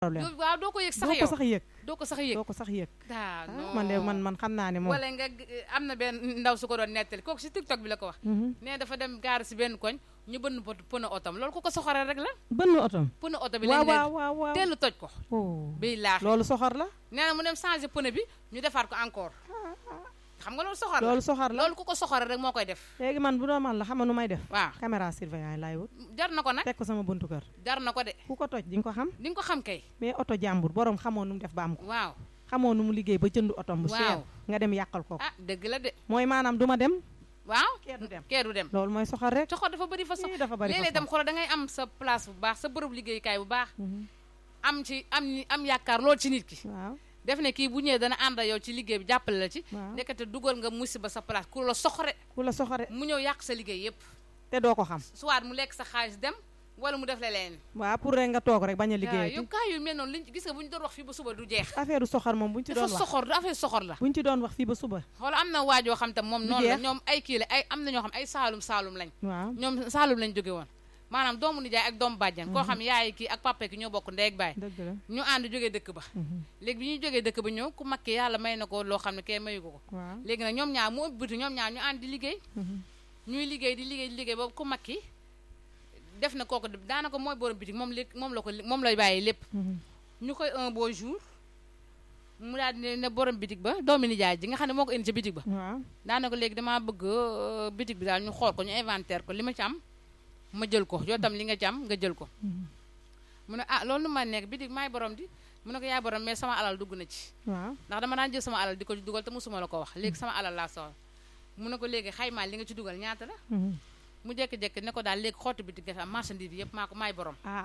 problème doo waaw doo ko yëg sax doo ko yow sax yëg doo ko sax yëg doo ko sax yëg ah ah non man de man man xam naa ne moom wala nga g- am na benn ndaw su ko doon nettali kooku si TikTok bi la ko wax Mhm. nee dafa dem gaar si benn koñ ñu bënn pot pëna otom loolu ku ko soxoree rek la bënn otom pëna oto bi waaw lañ waaw leen waaw waaw teelu toj ko oh biy laax loolu soxor la nee na mu dem changé pneu bi ñu defaat ko encore xam nga loolu soxor la loolu soxor la loolu ku ko soxoree rek moo koy def léegi man bu doon man la xam nga nu may def waaw caméra surveillance laay wut jar na ko nag teg ko sama buntu kër jar na ko de ku ko toj di nga ko xam di nga ko xam kay mais oto jàmbur borom xamoo nu mu def ba am ko waaw xamoo nu mu liggéey ba jënd otom bu Waaw. cher nga dem yàqal ko ah dëgg la de mooy maanaam du ma dem waaw kee du dem kee du dem loolu mooy soxor rek soxor dafa bëri façon Ii, dafa bari léeg-léeg façon. dem xoolal da ngay am sa place bu baax sa bërëb liggéeyukaay bu baax Mhm. am ci am ñi- am yaakaar lool ci nit ki waaw def ne kii bu ñëwee dana ànd ak yow ci liggéey bi jàppale la ci waaw nekkate dugal nga musiba sa place ku la soxore ku la soxore mu ñëw yàq sa liggéey yépp te doo ko xam soit mu lekk sa xaalis dem wala mu def la leen waaw pour rek nga toog rek bañ a liggéey yow kaa yu mel noonu liñ gis nga bu ñu doon wax fii ba suba du jeex affaire soxor moom buñ ci dafa doon wax soxor du affaire soxor la buñ ci doon wax fii ba suba xool am na waajoo xam tam moom Du noonu la jeex. ñoom ay kii la ay am na ñoo xam ay saalum saalum lañ waaw ñoom saalum lañ jóge woon maanaam doomu nijaay ak doomu bàjjan koo xam yaay kii ak papa ki ñoo bokk ndey ak baay dëgg la ñu ànd jógee dëkk ba Mhm. léegi bi ñuy jógee dëkk ba ñëw ku makki yàlla may na ko loo xam ne kee mayu ko ko waaw léegi nag ñoom ñaar mu ëpp biti ñoom ñaar ñu ànd di liggéey Mhm. ñuy liggéey di liggéey di liggéey boobu ku makki def na kooku daanaka mooy borom bitik moom léegi moom la ko moom lay bàyyi lépp Mhm. ñu koy un beau jour mu daal di ne borom bitik ba doomi nijaay ji nga xam ne moo ko indi ci bitik ba waaw daanaka léegi damaa bëgg euh, bitik bi daal ñu xool ko ñu inventaire ko li ma ci am ma jël ko yow tam li nga ci am nga jël ko Mhm. mu ne ah loolu nu ma nekk bitik maay borom di mu ne ko yaay borom mais sama alal dugg na ci waaw ndax dama daan jël sama alal di ko ci dugal te musuma la ko wax léegi sama alal laa soxla mu ne ko léegi xaymaa li nga ci dugal ñaata la Mhm. mu jékki-jékki ne ko daal léegi xottu bitik nga am marchandise bi yëpp maa ko maay borom ah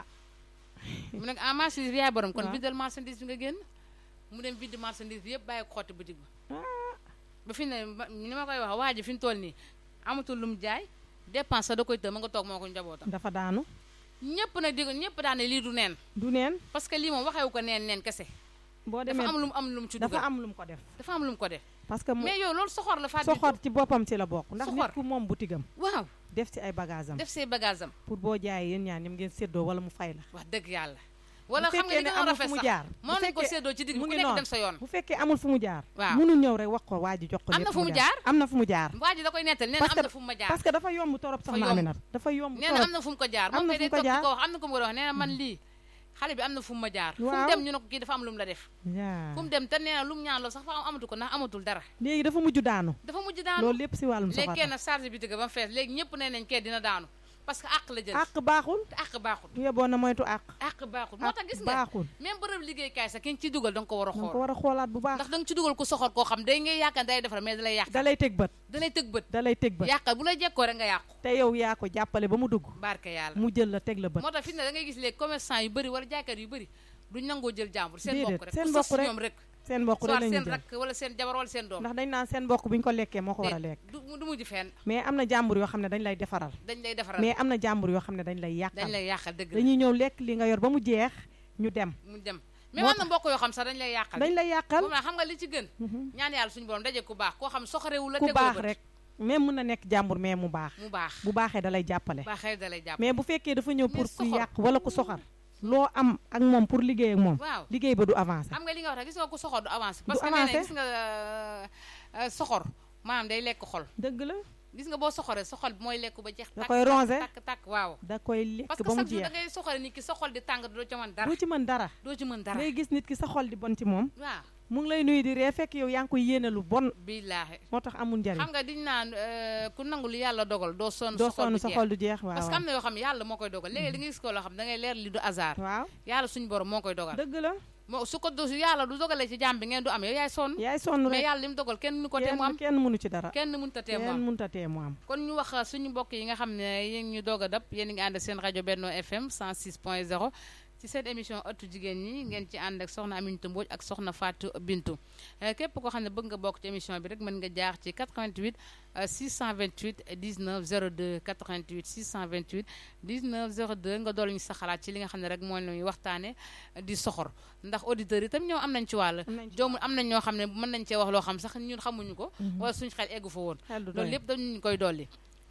mu ne ko ah marchandise bi yaay borom kon Waaw. bindal marchandise bi nga génn mu dem bind marchandise bi yëpp bàyyi ko xottu bitik ba ah ba fi ne ba- ni ma koy wax waa ji fi mu toll nii amatul lu mu jaay dépense sa da koy tëb ma nga toog moo ko njabootam dafa daanu ñëpp nag di ñëpp daan ne lii du neen du neen parce que lii moom waxewu ko neen neen kese boo dafa demee am lu mu am lu mu ci dafa dugal am lu mu ko def dafa am lu mu ko def parce que mu mais yow loolu soxor la Fatou soxor ci boppam ci la bokk ndax Soxor. nit ku moom butigam waaw def ci ay bagage am def say bagage am pour boo jaayee yéen ñaar ñoom ngeen séddoo wala mu fay la wax dëgg yàlla wala bu xam nga fekkee li ne gën a amul rafet fu mu sax jaar bu moo nañ ko fekkee- séddoo ci digg mu ku ngi nekk noonu. dem sa yoon bu fekkee amul fu mu jaar Waaw. mënu ñëw rek wax ko waa ji jox ko Am na lépp fu mu jaar. am na fu mu jaar waa ji da koy nettal nee na Parce am que- na fu mu ma jaar parce que dafa yomb torop Dafa soxna yomb. Aminata dafa yomb nee na am torop na fu mu ko jaar Am moom na kay fu day mu ko toog di jaar. ko wax am na ko mu wax nee na man lii xale bi am na fu mu ma jaar fu mu Waaw. dem ñu ne ko kii dafa am lu mu la def yaa fu mu dem te nee na lu mu ñaan loolu sax fa am amatu ko ndax amatul dara léegi dafa mujj daanu dafa mujj daanu loolu lépp si wàllum léegi soxor kenn nag charge bi dëgg ba mu fees léegi ñëpp nee nañ kee dina daanu parce que àq la jël àq baaxul te àq baaxul bu yeboon na moytu àq àq baaxul moo tax gis àq nga baaxul même bërëb liggéeykaay sax ki nga ciy dugal da nga ko war a da nga ko xool war a xoolaat bu baax ndax da nga ci dugal ko soxor koo xam day ngay yaakaar day defar mais da lay yàq da lay teg bët da lay tëg bët da lay teg bët yàqal bu lay jekkoo rek nga yàqu te yow yaa ko jàppale ba mu dugg barke yàlla mu jël la teg la bët moo tax fi ne da ngay gis léegi commerçant yu bëri wala jaaykat yu bëri duñ nangoo jël jàmbur seen Déedéet, mbokk rek seen ku sës mbokk rek. ñoom rek seen mbokk rek soit la ñuy seen jël rakk wala seen jabar wala seen doom ndax dañ naan seen mbokk bu ñu ko lekkee moo ko war a lekk du du mujj fenn mais am na jàmbur yoo xam ne dañ lay defaral dañ lay defaral mais am na jàmbur yoo xam ne dañ lay dañ yàqal lay yàqal dëgg la dañuy ñëw lekk li nga yor ba mu jeex ñu dem mu dem mais moo am na mbokk yoo xam sax dañ lay yàqal dañ lay yàqal moom la xam nga li ci gën Mhm. ñaan yàlla suñu borom daje ku baax koo xam soxorewul la ku tegul la baax bët. rek même mën na nekk jàmbur mais mu baax mu baax bu baaxee da lay jàppale baaxee da lay jàpp mais bu fekkee dafa ñëw pour ku soxor. yàq wala ku soxar loo am ak moom pour liggéey ak moom waaw liggéey ba du avancé xam nga li nga wax rek gis nga ku soxor du avancé Du parce que nee na avancé. gis nga euh, euh, soxor maanaam day lekk xol dëgg la gis nga boo soxoree sa xol bi mooy lekk ba jeex Da tàkk koy rongé. tàkk tàkk waaw da koy lekk parce que ba mu chaque jour da jeex ngay soxore nit ki sa xol di tàng doo ci mën dara doo ci mën dara doo ci mën dara ngay gis nit ki sa xol di bon ci moom waaw mu ngi lay nuyu di ree fekk yow yaa ngi koy yéene lu bon billaahi moo tax amul njariñ xam nga diñ naan euh, ku nangu lu yàlla dogal doo sonn doo sa xol sonn du sa jeex. xol du jeex waaw parce que am na yoo xam ne yàlla moo koy dogal léegi da ngay gis ko loo xam da ngay leer li du hasard waaw yàlla suñu borom moo koy dogal dëgg la moo su ko do- su yàlla du dogalee ci jàmm bi ngeen du am yow yaay sonn yaay sonn mais rek yàlla li mu dogal kenn mënu ko tee mu am kenn kenn mënu ci dara kenn mënut a tee mu kenn am mënut a tee mu am kon ñu wax suñu mbokk yi nga xam ne yéen ñu doog a dab yéen a ngi ànd ak seen rajo Benno FM 106.0 ci seen émission ëttu jigéen ñi ngeen ci ànd ak soxna Aminata Mbodj ak soxna Fatou Bintou Eh, képp koo xam ne bëgg nga bokk ci émission bi rek mën nga jaar ci 88 euh, 628 19 02 88 628 19 02 nga dool ñu sa xalaat ci li nga xam ne rek mooy la ñuy waxtaane di soxor ndax auditeurs yi tam ñoom am nañ ci wàll am nañ ci joomul am nañ ñoo xam ne mën nañ cee wax loo xam sax ñun xamuñu ko wala suñu xel eggu fa woon xel du loolu doy lépp dañu koy dolli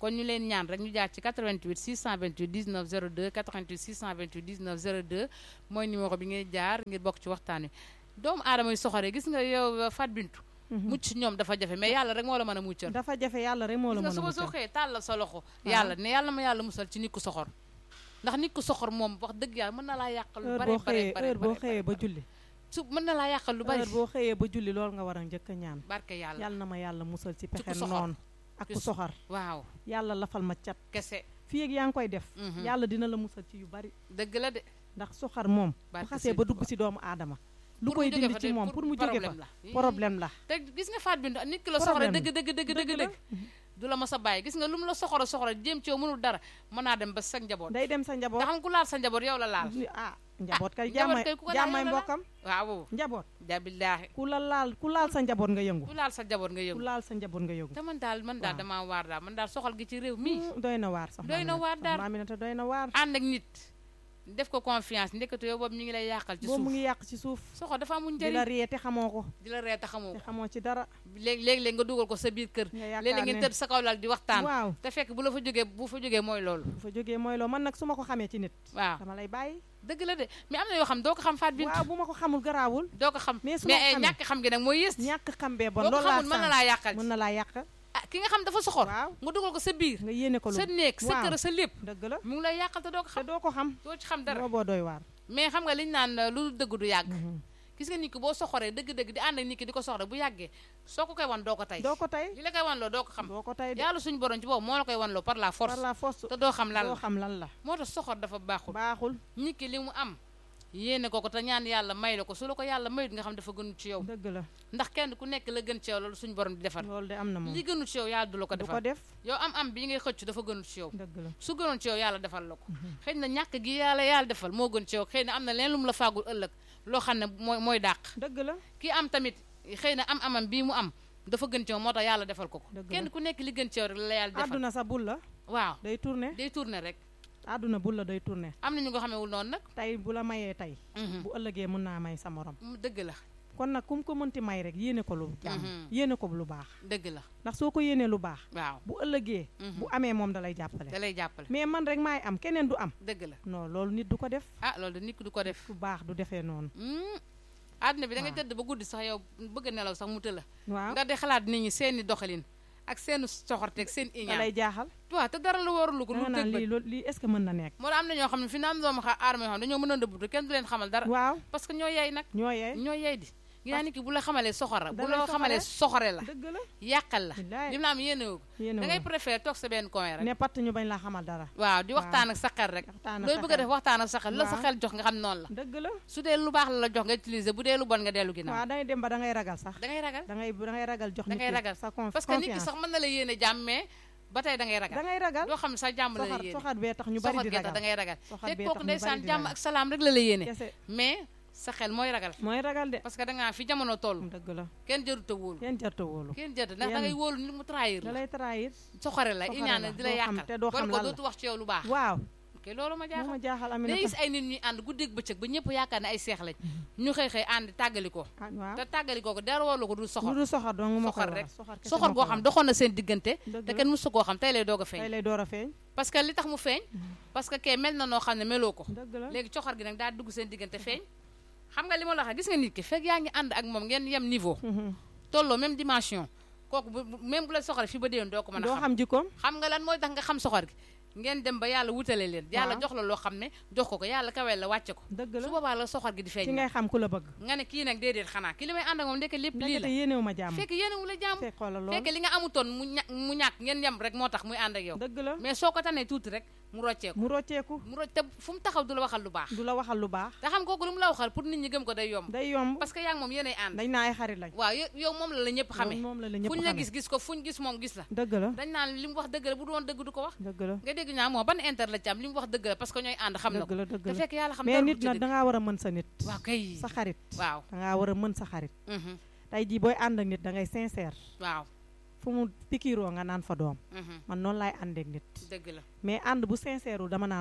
kon ñu leen ñaan rek ñu jaar ci 88 628 19 02 88 628 19 02 mooy numéro bi ngay jaar ngir bokk ci waxtaan wi doomu aadama yu soxore gis nga yow Fat Bintou mucc ci ñoom dafa jafe mais yàlla rek moo la mën a muccal dafa jafe yàlla rek moo la gis nga mën a suba soo muccal xëyee tàllal sa loxo yàlla ne yàlla ma yàlla musal ci nit ku soxor ndax nit ku soxor moom wax dëgg yàlla mën na laa yàqal lu heure bare boo bare xëyee bare heure boo bare xëyee ba julli su mën na laa yàqal lu bari heure boo xëyee ba julli loolu nga war a njëkk a ñaan barke yàlla yàlla na ma yàlla musal ci ku pexe soxor. noonu ak ku Ku soxor waaw yàlla lafal ma cat kese fii ak yaa ngi koy def Mhm. yàlla dina la musal ci yu bari dëgg la de ndax soxar moom bu Barke xasee ba Sëriñ dugg Tuubaa. ci doomu aadama lu Pour mu koy jóge dindi fa ci de- moom pour mu jóge fa problème la Ii. problème la te gis nga Fat Bintou nit ki la soxore Problème dëgg dëgg dëgg dëgg Dëgg la. dëgg du la ma sa bàyyi gis nga lu mu la soxora soxora jéem ci yow mënul dara mën naa dem ba sa njaboot day dem sa njaboot nga xam ku laal sa njaboot yow la laal ah njaboot kay njaboot jàmmay kay ku ko laal jàmmay yow la laal. mbokkam waaw njaboot jabillaahi ku la laal ku laal sa njaboot nga yëngu ku laal sa njaboot nga ku yëngu laal sa njaboot nga yëngu te man daal man daal Waaw. damaa waar daal man daal soxal gi ci réew mii Mm, doy na waar sax Doy na waar daal. Aminata doy na waar ànd ak nit def ko confiance ndekete yow boobu ñu ngi lay yàqal ci boobu mu suuf ngi yàq ci suuf soxor dafa amul di la njëriñ ree te xamoo ko di la ree te xamoo te ko xamoo ci dara léegi léegi-léegi nga dugal ko sa biir kër nga yaakaar léeg-léeg ngeen ne tëdd sa kaw lal di waxtaan waaw te fekk bu la fa jógee bu fa jógee mooy loolu bu fa jógee mooy loo man nag su ma ko xamee ci nit waaw dama lay bàyyi dëgg la de mais am na yoo xam doo ko xam Fat Bintou waaw bu ma ko xamul garaawul doo ko xam Mais su mais ma eh, xamee. ñàkk xam gi nag mooy yées ñàkk xam bee bon boo ko loolu laa xamul mën na sànq. laa yàqal mën na laa yàq ah ki nga xam dafa soxor waaw nga dugal ko sa biir nga yéene ko lu sa néeg sa waaw. kër sa lépp dëgg la mu ngi lay yàqal te doo ko te xam doo ko xam doo ci xam dara booboo doy waar mais xam nga liñ naan uh, lu dëgg du yàgg Mhm. gis nga nit ki boo soxoree dëgg-dëgg di ànd ak nit ki di ko soxore bu yàggee soo ko koy wan doo ko tey doo ko tey li la koy wan loo doo ko xam doo ko tey de yàlla suñu borom ci boobu moo la koy wan loo par la force par la force te doo xam lan doo la xam lan la moo tax soxor dafa baaxul baaxul nit ki li mu am yéene ko ko te ñaan yàlla may la ko su la ko yàlla mayut nga xam dafa gënu ci yow dëgg la ndax kenn ku nekk la gën ci yow loolu suñu borom di defar loolu de am na moom li gënu ci yow yàlla du la ko du ko defal def yow am am bi ngay xëcc dafa gënu ci yow dëgg la su gënoon ci yow yàlla defal la ko xëy na ñàkk gi yàlla yàlla defal moo gën ci yow xëy na am na leen lu mu la faagul ëllëg loo xam ne mooy mooy dàq dëgg la kii am tamit xëy na am amam bii mu am dafa gën ci yow moo tax yàlla defal ko ko Dëgg la. kenn ku nekk li gën ci yow rek la yàlla defal àdduna sa bul la waaw day tourné day tourner rek àdduna bul la day tourné am na ñu ko xamewul noonu nag tey bu la mayee tey Mhm. bu ëllëgee mën naa may sa morom mu dëgg la kon nag ku mu ko mënti may rek yéene ko lu jàmm Mhm. yéene ko lu baax dëgg la ndax soo ko yéenee lu baax waaw bu ëllëgee Mhm. bu amee moom da lay jàppale da lay jàppale mais man rek maay am keneen du am dëgg la non loolu nit du ko def ah loolu de nit ki du ko def ku baax du defee noonu Hmm. àdduna bi da ngay Waaw. tëdd ba guddi sax yow bëgg a nelaw sax mu tëla waaw nga di xalaat nit ñi seeni doxalin ak seen soxorteeg seen da iñaan lay jaaxal waaw te dara lu warulu ko da lu nga naan tëg lii loolu lii est-ce que mën na nekk moo tax am na ñoo xam ne fi na am doomu xa aadama yoo xam ne dañoo mën a ndëbbutu kenn du leen xamal dara waaw parce que ñoo yey nag ñoo yee ñoo yey di ginaa nit ki bu la xamalee soxora bu da la lay xamalee soxore la dëgg la yàqal la billaay lim la am yéene wu ko yéene da ngay wu préféré toog sa benn coin rek ne patt ñu bañ la xamal dara waaw di waxtaan ak sa xel rek waxtaan ak looy sa bëgg a xel. def waxtaan ak sa xel la sa Waaw. xel jox nga xam noonu la dëgg la su dee lu baax la la jox nga utiliser bu dee lu bon nga dellu ginnaaw waaw dangay dem ba da ngay ragal sax da ngay ragal da ngay da ngay ragal jox Da nit ngay ki ragal. sa conf- parce que nit ki confiance sax mën na la yéene jàmm mais ba tey da ngay da ragal ngay ragal doo xam ne sax jàmm la la soxar yéene soxar bee tax ñu bari soxor di gee tax ragal da ngay ragal soxar te bee kooku tax ñu bari ndeysaan di jàmm ragal ak salaam rek la la yéene kese mais sa xel mooy ragal mooy ragal de parce que da ngaa fi jamono toll dëgg la kenn jërut a wóolu kenn jarta wóolu kenn jërut ndax da Kenn. ngay wóolu nit mu trahir da la lay trahir soxore la soxore iñaane la, di la doo xam- yàqal te doo xam wala ko lan la. dootu wax ci yow lu baax waaw ok loolu ma moo jaaxal ma jaaxal day Aminata gis ay nit ñuy ànd guddeeg bëccëg ba ñëpp yaakaar ne ay seex lañ ñu xëy xëy ànd tàggali ko ah waaw te tàggali ko ko dara warlu ko dul lu soxor dul soxor dong moo koy soxor waral rek. soxor kese soxor moo goo koy xam waral. doxoon na seen diggante dëgg te la kenn musu koo xam tey lay doog a tey feeñ lay door a feeñ parce que li tax mu feeñ parce que kee mel na noo xam ne meloo ko dëgg la léegi coxor gi nag daal dugg seen diggante feeñ xam nga li ma la wax gis nga nit ki fekk yaa ngi ànd ak moom ngeen yem niveau Mhm. tolloo même dimension kooku bu bu- même bu la soxore fi ba déwén doo ko mën a doo xam xam jikkoom xam nga lan mooy tax nga xam soxor gi ngeen dem ba yàlla wutale leen yàlla Waaw. jox la loo xam ne jox ko ko yàlla kaweel la wàcce ko dëgg su la boobaa la soxor gi di ci feeñ ngay xam ku la bëgg nga ne kii nag déedéet xanaa ki li may ànd ak moom ndeke lépp lii ndekete la yéenewu ma jàmm fekk yéene wu la jàmm fekk xoolal loolu fekk li nga amutoon mu ña mu ñàkk ngeen yem rek moo tax muy ànd ak yow dëgg la mais soo ko tanee tuuti rek mu rocceeku mu rocceeku mu rocc te fu mu taxaw du la waxal lu baax du la waxal lu baax te xam kooku lu mu la waxal pour nit ñi gëm ko day yomb day yomb parce que yaa ngi moom yéenay ànd dañ naa ay xarit lañ waaw yo- yow moom la la ñëpp xamee moom la la ñëpp fu ñu la xamee gis gis ko fu ñu gis moom gis la dëgg la dañ naan li mu wax dëgg la bu doon dëgg du ko wax dëgg la nga dégg ñaa moo ban inter la ci am li mu wax dëgg la parce que ñooy ànd xam na dëgg ko la dëgg te la fekk yàlla xam mais dara nit du ci nag dëgg. dangaa war a mën sa nit waaw kay sa xarit waaw dangaa war a mën sa xarit mhm, tey jii booy ànd ak nit da ngay sincère waaw fu mu pikiroo nga naan fa doom mhm, man noonu laay àndeek nit dëgg la mais ànd bu sincère wu dama naan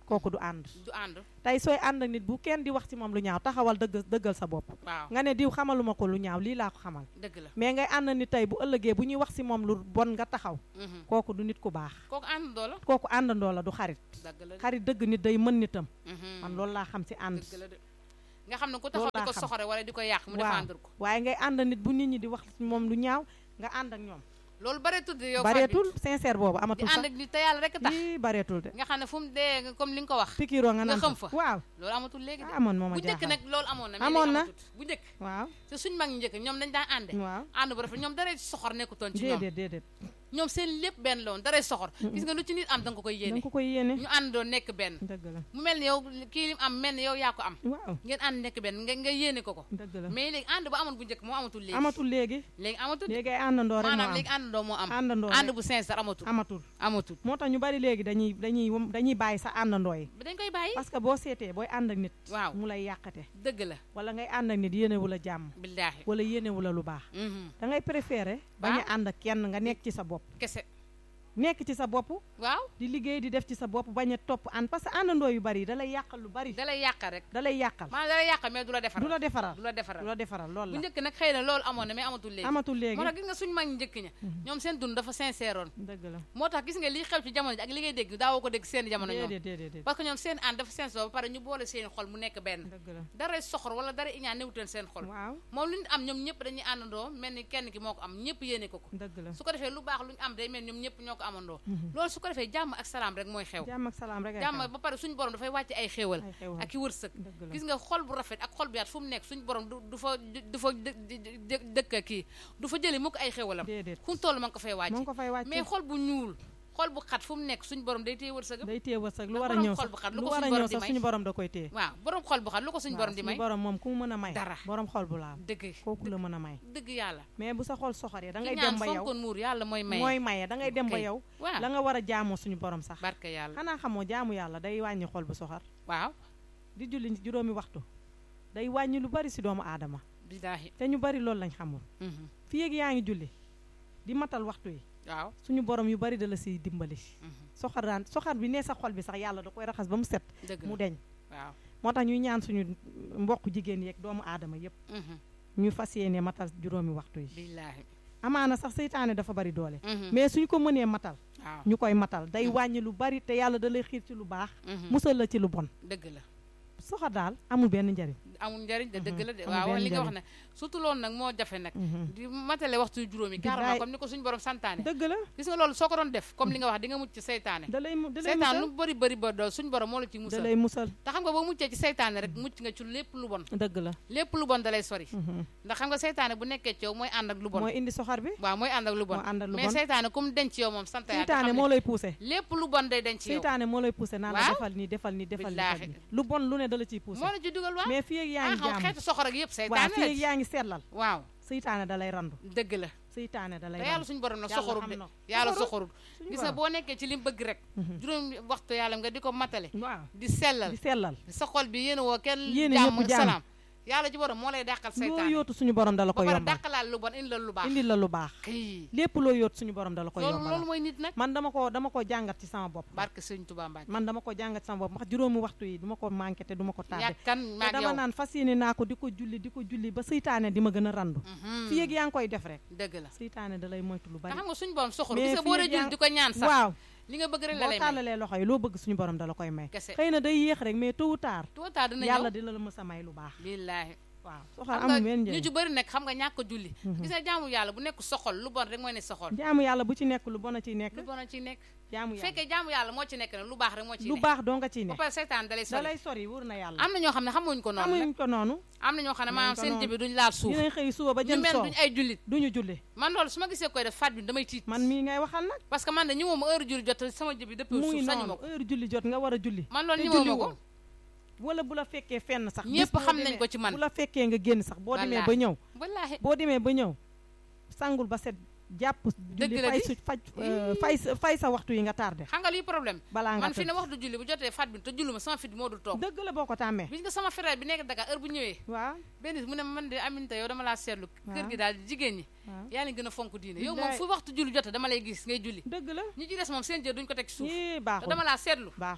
kooku du ànd du ànd tey sooy ànd ak nit bu kenn di wax ci moom lu ñaaw taxawal dëgg dëggal sa bopp waaw nga ne diw xamaluma ko lu ñaaw lii laa ko xamal dëgg la mais ngay ànd nit tey bu ëllëgee bu ñuy wax ci moom lu bon nga taxaw Mhm. kooku du nit ku baax kooku àndandoo la kooku àndandoo la du xarit dëgg la de. xarit dëgg nit day mën nitam Mhm. man loolu laa xam ci ànd dëgg la de nga xam ne ku taxaw Loolu di laa ko xam. soxore wala di ko yàq mu waaw défendre ko waaye ngay ànd nit bu nit ñi di wax ci moom lu ñaaw nga ànd ak ñoom loolu bareetul de yow bareetul sincère boobu Fatou amatul di ànd sax ak nit te yàlla rek tax yii bareetul de nga xam ne fu mu dee nga comme li nga ko wax pikiroo nga nga naan xam fa fa. waaw loolu amatul léegi de amoon mooma bu njëkk jaaxal nag loolu amoon na mais Amoon léegi na. amatut. bu njëkk waaw te suñ mag ñi njëkk ñoom dañ daan ànde waaw ànd bu rafet ñoom daray soxor nekkutoon ci ñoom déedéet déedéet ñoom seen lépp benn la woon daray soxor gis nga lu ci nit am da nga ko koy da yéene nga ko koy yéene ñu ànd doon nekk benn dëgg la mu mel ni yow kii lim am mel ni yow yaa ko am waaw ngeen ànd nekk benn nga nga yéene ko ko dëgg la mais léegi ànd ba amoon bu njëkk moo amatul léegi amatul léegi léegi amatul de. léegi ay àndandoo rek moo maanaam am léegi àndandoo moo am àndandoo ànd rek bu sincère amatul amatul amatul moo tax ñu bari léegi dañuy dañuy dañuy bàyyi sa àndandoo yi ba dañ koy bàyyi parce que boo seetee booy ànd ak nit waaw mu lay yàqate dëgg la wala ngay ànd ak nit yéenewu la jàmm billaahi wala yéenewu la lu baax Mhm. da ngay préféré bañ a ànd ak kenn nga nekk ci sa bopp kese nekk ci sa bopp waaw di liggéey di def ci sa bopp bañ a topp ànd parce que àndandoo yu bari da lay yàqal lu bari da lay yàqal rek da lay yàqal maanaam da lay yàqal mais du la defaral du la defaral du la du defaral la defaral loolu bu la njëkk nag xëy na loolu amoon na mais amatul léegi amatul léegi moo tax gis nga suñu mag ñi njëkk ña ñoom seen dund dafa sincère oon dëgg la moo tax gis nga liy xew ci jamono ji ak li ngay dégg daawoo ko dégg seen jamono ñoom déedéet déedéet déedéet parce que ñoom seen ànd dafa sincère ba pare ñu boole seen xol mu nekk benn dëgg la dara soxor wala dara iñaan newuteen seen xol waaw moom lu ñu am ñoom ñëpp dañuy àndandoo mel ni kenn ki moo ko am ñëpp yéene ko ko dëgg la su ko defee lu baax lu ñu am day mel ni ñoom ñëpp ñoo ko amandoo loolu su ko defee jàmm ak salaam rek mooy xew jàmm ak salaam rek ay jàmm xew. ba pare suñu borom dafay wàcce ay xéewal ay xewal ak i wërsëg dëgg la gis nga xol bu rafet ak xol bu yaat fu mu nekk suñu borom du du fa du fa dë- dë- dë- dëkk kii du fa jëli mukk ay xéewalam déedéet fu mu toll ma ngi ko fay moo ngi wàcce ko fay wàcce mais xol bu ñuul xol bu xat fu mu nekk suñu borom day téye wërsëgam day téye wërsëg lu ndax war a borom ñëw xol sax bu xat lu lu ko war a suñu ñëw borom di sax may suñu borom da koy téye waaw borom xol bu xat lu ko suñu waaw, borom di may borom moom ku mu mën a may Dara. borom xol bu laal dëgg kooku la mën a may dëgg yàlla mais bu sa xol soxoree da ki ngay ñaan dem ba yow fonkoon muur yàlla mooy may mooy maye da ngay dem ba Ok. yow waaw la nga war a jaamoo suñu borom sax barke yàlla xanaa xamoo jaamu yàlla day wàññi xol bu soxor waaw di julli juróomi waxtu day wàññi lu bari si doomu aadama billaahi te ñu bari loolu lañ xamul Mhm. fii ak yaa ngi julli di matal waxtu yi waaw suñu borom yu bari da la siy dimbali Mhm. soxoraan soxor bi ne sa xol bi sax yàlla da koy raxas ba mu set dëgg mu la deñ waaw moo tax ñuy ñaan suñu mbokk jigéen yeeg doomu aadama yépp Mhm. ñu fas yéene matal juróomi waxtu yi billaahi amaana sax seytaane dafa bari doole Mhm. mais suñ ko mënee matal waaw ñu koy matal day wàññi lu bari te yàlla da lay xiir ci lu baax Mhm. musal la ci lu bon dëgg la soxor daal amul benn njariñ amul njariñ de dëgg la de amul waaw benn li nga wax njariñ. ne surtout loolu nag moo jafe nag Mhm. di matale waxtu juróomi carrément Billaay. comme ni ko suñu borom santaane dëgg la gis nga loolu soo ko doon def comme li nga wax di nga mucc ci seytaane da lay mu da lay seytaane musal lu bëri bëri ba dool suñu borom moo la ci da musal lay musal te xam nga boo muccee ci seytaane rek mucc nga ci lépp lu bon dëgg la lépp lu bon da lay sori Mhm. ndax xam nga seytaane bu nekkee ci yow mooy ànd ak lu bon mooy indi soxor bi waaw mooy ànd ak lu bon moo ànd ak lu mais bon seytaane comme denc yow moom sant yàlla te seytaane xam moo ne lay poussé lépp lu bon day denc yow seytaane moo lay poussé naan la Waaw. defal nii defal nii defal nii Billaahi. defal nii lu bon lu ne da la ciy poussé moo la ci dugal waaw mais fii ak yaa ah ngi xam jaamu xeetu soxor ak yëpp waaw seytaane fii la ak ci yaa ngi seetlal waaw seytaane da lay randu dëgg la seytaane da lay te yàlla randu suñu borom nag Yàlla soxorul xam de na. yàlla Soxorul. soxorul suñu gis nga borom. boo nekkee ci li mu bëgg rek Mhm. juróom waxtu yàlla nga di ko matale waaw di sellal di sellal sa xol bi yéen woo kenn Yéene jàmm ñëpp jàmm. salaam yàlla ci borom moo lay dàqal loo seytaane yóotu suñu borom da la ko ba pare yombal dàqalaal lu bon indi la lu baax indil la lu baax kay lépp loo yóotu suñu borom da la ko loolu yombal loolu mooy nit nag man dama ko dama ko jàngat ci sama bopp barke sëñ Tuubaa Mbàkke man dama ko jàngat ci sama bopp ndax juróomi waxtu yi duma ko manqué te duma ko tardé ñàkkan te maag dama yow naan fas yéene naa ko di ko julli di ko julli ba seytaane di ma gën a randu Mhm. fii ak yaa ngi koy def rek dëgg la seytaane da lay moytu lu te bari xam nga suñu borom soxor Mais gis nga boo fii dee yaa- jul di ko ñaan sax waaw li nga bëgg rek la boo lay may tàllalee loxo yi loo bëgg suñu borom da la koy may kese xëy na day yéex rek mais tôt ou tard tôt ou tard dina yàlla ñëw dina la mës a may lu baax billaahi waaw soxal xam nga amul benn ñu njëriñ ci bëri nekk xam nga ñàkk a julli gis nga jaamu yàlla bu nekk soxol lu bon rek mooy ne soxol jaamu yàlla bu ci nekk lu bon a ciy nekk lu bon a ci nekk jaamu bu yàlla fekkee jaamu yàlla moo ci nekk nag lu baax rek moo ci lu nekk baax doo nga ciy ba nekk pare seytaan da lay da sori lay sori wóor na yàlla am na ñoo xam ne xamuñ ko noonu amuñ nag ko noonu am na ñoo xam ne maanaam ko seen noonu. jëbi duñ laal suuf dinañ xëy suba ba ñu jën mel soow duñ ay jullit duñu julli man loolu su ma gisee koy def faat bi damay tiit man mii ngay waxal nag parce que man de ñi moom heure julli jot sama jëbi dëpp mu ngi suuf sañu ma noonu ko heure julli jot nga war a julli man loolu te ñi moom julli ma ko woo wala bu la fekkee fenn sax Ñépp bis boo xam nañ demee- ko ci man. bu la fekkee nga génn sax boo demee ba Wallaahi. ñëw wallaahi boo demee ba ñëw sangul ba set jàpp julli la fay di. su faj euh, fay sa fay sa waxtu yi nga tardé xam nga lii problème balaa nga man fi ne tëdd waxtu julli bu jotee faat bi te jullu ma sama fit moo dul toog dëgg la boo ko tàmmee bis nga sama frère bi nekk Dakar heure bu ñëwee waaw benn bis mu ne ma man de Aminta yow dama laa seetlu kër Waaw. gi daal jigéen ñi waaw yaa ngi gën a fonk diine yow moom Billaay. fu waxtu julli jotee dama lay gis ngay julli dëgg la ñi ci des moom seen jër duñ ko teg ci suuf yii te baaxul dama laa seetlu baaxul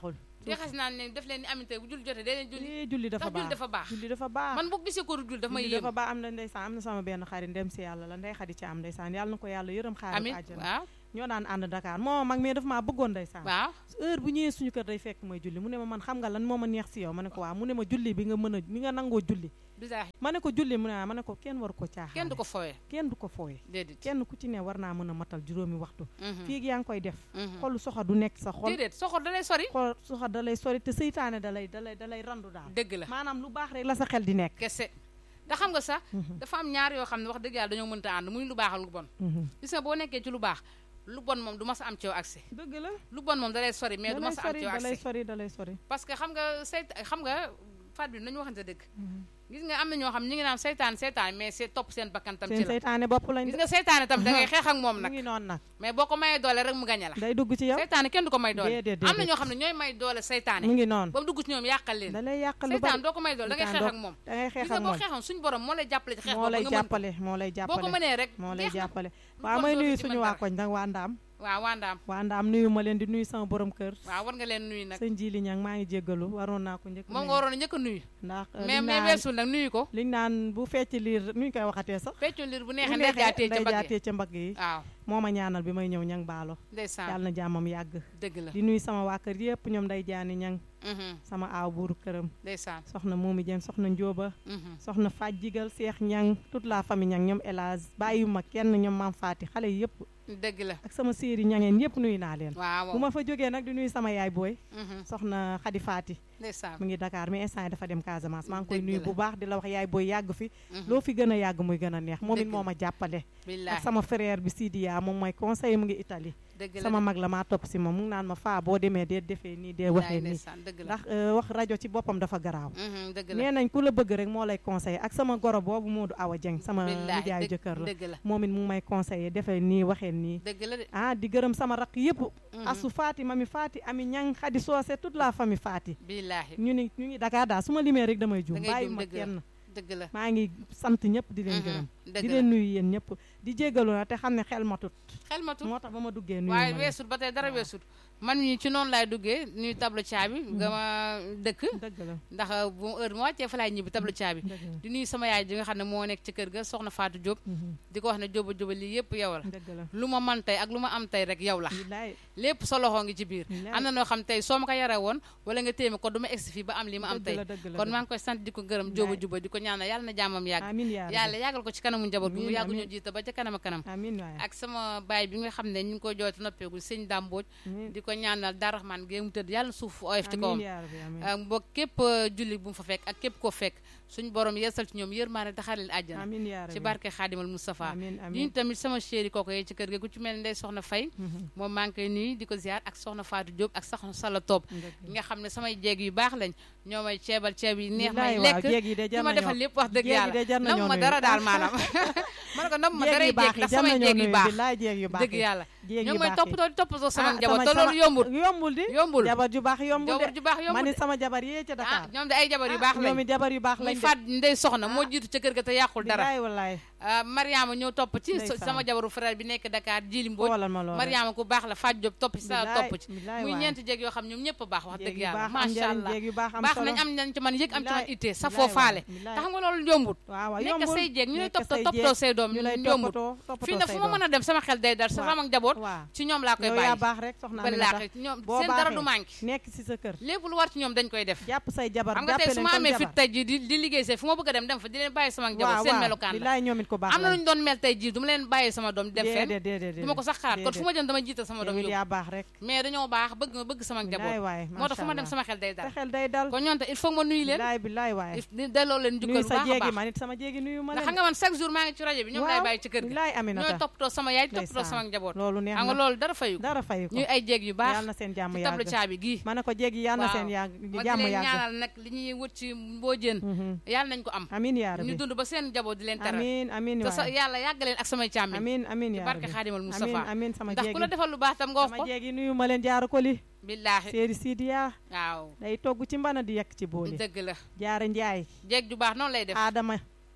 di xas naan ne def leen ni aminte bu julli jotee day leen julli eh julli dafa ndax julli baax dafa baax julli dafa baax man bu gisee ko du julli dafa may julli yéem dafa baax am na ndeysaan am na sama benn xarit ndem si yàlla la ndey xadi ci am ndeysaan yàlla na ko yàlla yërëm xaari amin ko àjjana waaw ñoo daan ànd Dakar moo mag mais dafa maa bëggoon ndeysaan waaw heure bu ñëwee suñu kër day fekk mooy julli mu ne ma man xam nga lan moo ma neex si yow ma ne ko waaw mu ne ma julli bi nga mën a bi nga nangoo julli bisaay ma ne ko julli mu ne ah ma ne ko kenn war ko caaxaan kenn du ko fowee kenn du ko fooye déedéet kenn ku ci ne war naa mën a matal juróomi waxtu Mhm. fii yaa ngi koy def Mhm. xolu soxa du nekk sa xol déedéet soxor da lay sori xol soxa da lay sori te seytaane da lay da lay da lay randu daal dëgg la maanaam lu baax rek la sa xel di nekk kese te xam nga sax dafa am ñaar yoo xam ne wax dëgg yàlla dañoo mënta ànd muy lu baax ak lu bon Mhm. gis nga boo nekkee ci lu baax lu bon moom du ma sa am ci yow accès dëgg la lu bon moom da lay sori mais da du ma lay sa am ci sori yow da lay accès sori da lay sori parce que xam nga sayt xam nga faat bi nañu waxante dëgg gis nga am na ñoo xam ñi ngi naan seytaan seytaan mais c'est topp seen bakkan tam ci seen la seytaane bopp lañ gis nga seytaane tam da ngay xeex ak moom mu nag ngi noonu nag mais boo ko mayee doole rek mu gañe la day dugg ci yow seytaane kenn du ko may doole Déedéet, am na déedéet. ñoo xam ne ñooy may doole mu seytaane ngi noonu ba mu dugg ci ñoom yàqal leen da lay yàqal lu seytaan bari doo ko may doole da ngay xeex ak moom da ngay gis xeex nga ak boo moom xeexoon suñu borom moo lay jàppale ci xeex moo boobu lay nga mën ko. jàppale moo lay boo ko jàppale mënee rek moo lay jeex na. jàppale Lu waaw bon may doo nuyu ci suñu mën waa dara. koñ nag waa ndaam waaw wandaam waa ndaam nuyu ma leen di nuyu sama borom kër waaw war nga leen nuyu nag sëñ Jili Ñang maa ngi jéggalu waroon naa ko njëkk moom nuyu. nga waroon a njëkk a nuyu ndax euh, mais liñ mais naan- weesul nag nuyu ko liñ naan bu fecc liir nu ñu koy waxatee sax feccu liir bu bu neexee ndey jaatee ca ndey mbagg jaatee ca mbagg yi waaw moo ma ñaanal bi may ñëw ñang baalo ndeysaan yàlla na jàmmam yàgg dëgg la di nuyu sama waa kër yëpp ñoom day jaani ñang Mhm, sama aaw buuru këram ndeysaan soxna Momi Dieng soxna Njóoba mhm. soxna Faj Jigal Seex Ñang toute la famille ñang ñoom Elage bàyyiwuma kenn ñoom Maam Faati xale yi yëpp dëgg la ak sama séeri ñangeen yëpp nuyu naa leen waaw bu ma fa jógee nag di nuyu sama yaay booy mhm, soxna Xadi Faati ndeysaan mu ngi Dakar mais instant yi dafa dem Casamance maa ngi koy Dëgg nuyu la. bu baax di la wax yaay booy yàgg fi mhm. loo fi gën a yàgg muy gën a neex moom it Dëgg moo la. ma jàppale ak billaahi sama frère bi Sidiya moom mooy conseiller mu ngi Italie dëgg la sama mag la maa topp si moom mu ngi naan ma faa boo demee dee defee nii dee waxee nii ndeysaan dëgg la ndax euh, wax rajo ci boppam dafa garaaw Mhm, dëgg la nee nañ ku la bëgg rek moo lay conseiller ak sama goro boobu Moodu Awa Dieng sama billaahi nijaayu dëgg- jëkkër la dëgg la moom it mu ngi may conseiller defee nii waxee nii dëgg la de ah di gërëm sama rakk yëpp Mhm, asu Faati mami Faati ami ñang xadi soose toute la famille Faati billaahi ñu ni ñu ngi Dakar daal su ma limee rek damay juum Da ngay bàyyi juum, ma dëgg la. kenn dëgg la maa ngi sant ñëpp di leen Mhm, gërëm dëgg di la leen nuyu yéen ñëpp di jéggalu na te xam ne xel matut xel matu moo tax ba ma duggee nuyu waaye ma leen. weesut ba tey dara waaw. weesut man ñi ci noonu laay duggee nuy tableau caabi nga ma dëkk dëgg la ndax bu heure ma wàccee fa laay ñibbi tableau caabi dëgg la di nuyu sama yaay ji nga xam ne moo nekk ci kër ga soxna Fatou Diop Mhm, di ko wax ne jóoba jóoba lii yëpp yow la dëgg la lu ma man tey ak lu ma am tey rek yow la bilaay lépp sa loxo ngi ci biir bilaay. am na noo xam tey soo ma ko yare woon wala nga téeme ko du ma egsi fii ba am li ma am dëgg tey la dëgg la kon dëgg maa ngi koy sant di ko gërëm Bilaay. jóoba jóoba di ko ñaanal yàlla na jàmmam yàgg amin yaa rabbi. yàlla yàggal ko ci kanamu njaboot bi mu Amiin, yàggu ñu amiin. jiite ba ca kanam a kanam amin waay ak sama baay bi nga xam ne ñu ngi koy jooytu noppeegul sëñ Dàmbooj amin di ko ñaanal Daraxmaan gee mu tëdd yàlla na suuf oyof ci kawam amin yaa rabbi amin ak mbokk képp euh, julli bu mu fa fekk ak képp koo fekk suñu borom yeesal ci ñoom yërmaane taxaar leen àjjana amin yaa rabbi ci barke Xaadimal Moustapha amin ñun amin tamit sama chéri kooku yee ci kër ga ku ci mel ne Ndey Soxna Fay Mhm, moom maa ngi koy nuyu di ko ziar ak Soxna Fatou Diop ak Soxna Sala Top dëgg la. nga xam ne samay jeeg yu baax lañ ñoo may ceebal ceeb yi neex bilaay may waaw lekk jéeg yi de di jar ma defal nañoo lépp wax dëgg jéeg yi yàlla de jar nam nañoo ma nuyu. dara daal maanaam ma ne ko nam ma jéeg daray yu jeeg baax yi ndax jar samay nañoo jeeg yu nuyu baax bilaay jéeg yu baax dëgg yi yàlla jéeg ñoo yu may baax yi. toppatoo di toppatoo sama Ah, njaboot sama- te loolu sama- yombul yombul di yombul jabar ju baax yombul jabar de ju baax ma yombul ni sama jabar yee ca ah Dakar ñoom de ay jabar yu baax ñoom lañ it jabar yu baax muy lañ de faat ndey soxna moo Ah. jiitu ca kër ga te yàqul dara bilaay wallaay ah, Mariama ñëw topp ci Ndeysaan. sama jabaru frère bi nekk Dakar Jili Mbodj xoolal ma loolu Mariama ku baax la Fatou Diop topp ci sa bilaay topp ci bilaay muy waay. ñeenti jéeg yoo xam ñoom ñëpp a baax wax jéeg dëgg yu yàlla baax am macha njariñ allah jéeg yu baax am baax solo nañ am nañ ci man yëg am ci man Bilaay, ittee sa bilaay foo faale waay, bilaay. te xam nga loolu yombut waaw waaw nekk yombul say jéeg ñu lay nekk toppatoo say toppatoo jéeg, say doom ñu lay yombut toppatoo toppatoo fii nag say fu ma doom. mën a dem sama xel day dal sa Waaw. sama njaboot waaw ci ñoom laa koy yow yaa bàyyi baax rek soxna Aminata wallaahi ñoom boo seen dara baaxee du manqué nekk si sa kër lépp lu war ci ñoom dañ koy def jàpp say jabar xam nga tey jàppee su leen ma comme amee fit jabar tey jii di di liggéey see fu ma bëgg a dem dem fa di leen bàyyi sama njaboot waaw seen waaw melokaan la bilaay ñoom it ko baax am na lañ. lu ñu doon mel tey jii du ma leen bàyyi sama doom dem fenn déedéet déedéet du ma ko sax xalaat kon fu ma jëm dama jiital sama doom yow it yóbbu yaa baax rek mais dañoo baax bëgg ma bëgg sama bilaay njaboot waay moo tax fu ma dem macha sama xel day Allah. dal sa xel day dal kon ñoom te il faut ma nuyu leen bilaay bilaay waay di delloo leen nuyu jukkal bu sa baax a jéegi baax man it sama jéegi nuyu ma ndax leen xam nga man chaque jour maa ngi ci rajo bi ñoom lay waaw bàyyi ci kër gi bilaay ñooy Aminata toppatoo sama yaay toppatoo ndeysaan. sama njaboot loolu neex xam nga na loolu dara fayu ko dara fay ko ñuy ay jéeg yu baax yàlla na seen jàmm ci tableau yàgg caabi gii ma ne ko jéegi yàlla na waaw. seen yàgg ma di jàmm leen yàgg ñaanal nag li ñuy wut ci mboojeen Mhm. yàlla nañ ko am amin yaa ñu rabbi dund ba seen njaboot di leen teral amin amin te sa waay yàlla yàgg leen ak samay càmmiñ amin amin ci yaa barke rabbi xaadimal amin Moustapha amin sama ndax ku la jéegi defal lu baax tam nga wax sama ko jéegi nuyu ma leen jaara ko li billaahi séeri Sidiya waaw day togg ci mbana di yekk ci booli dëgg la jaara njaay jéeg ju baax noonu lay def aadama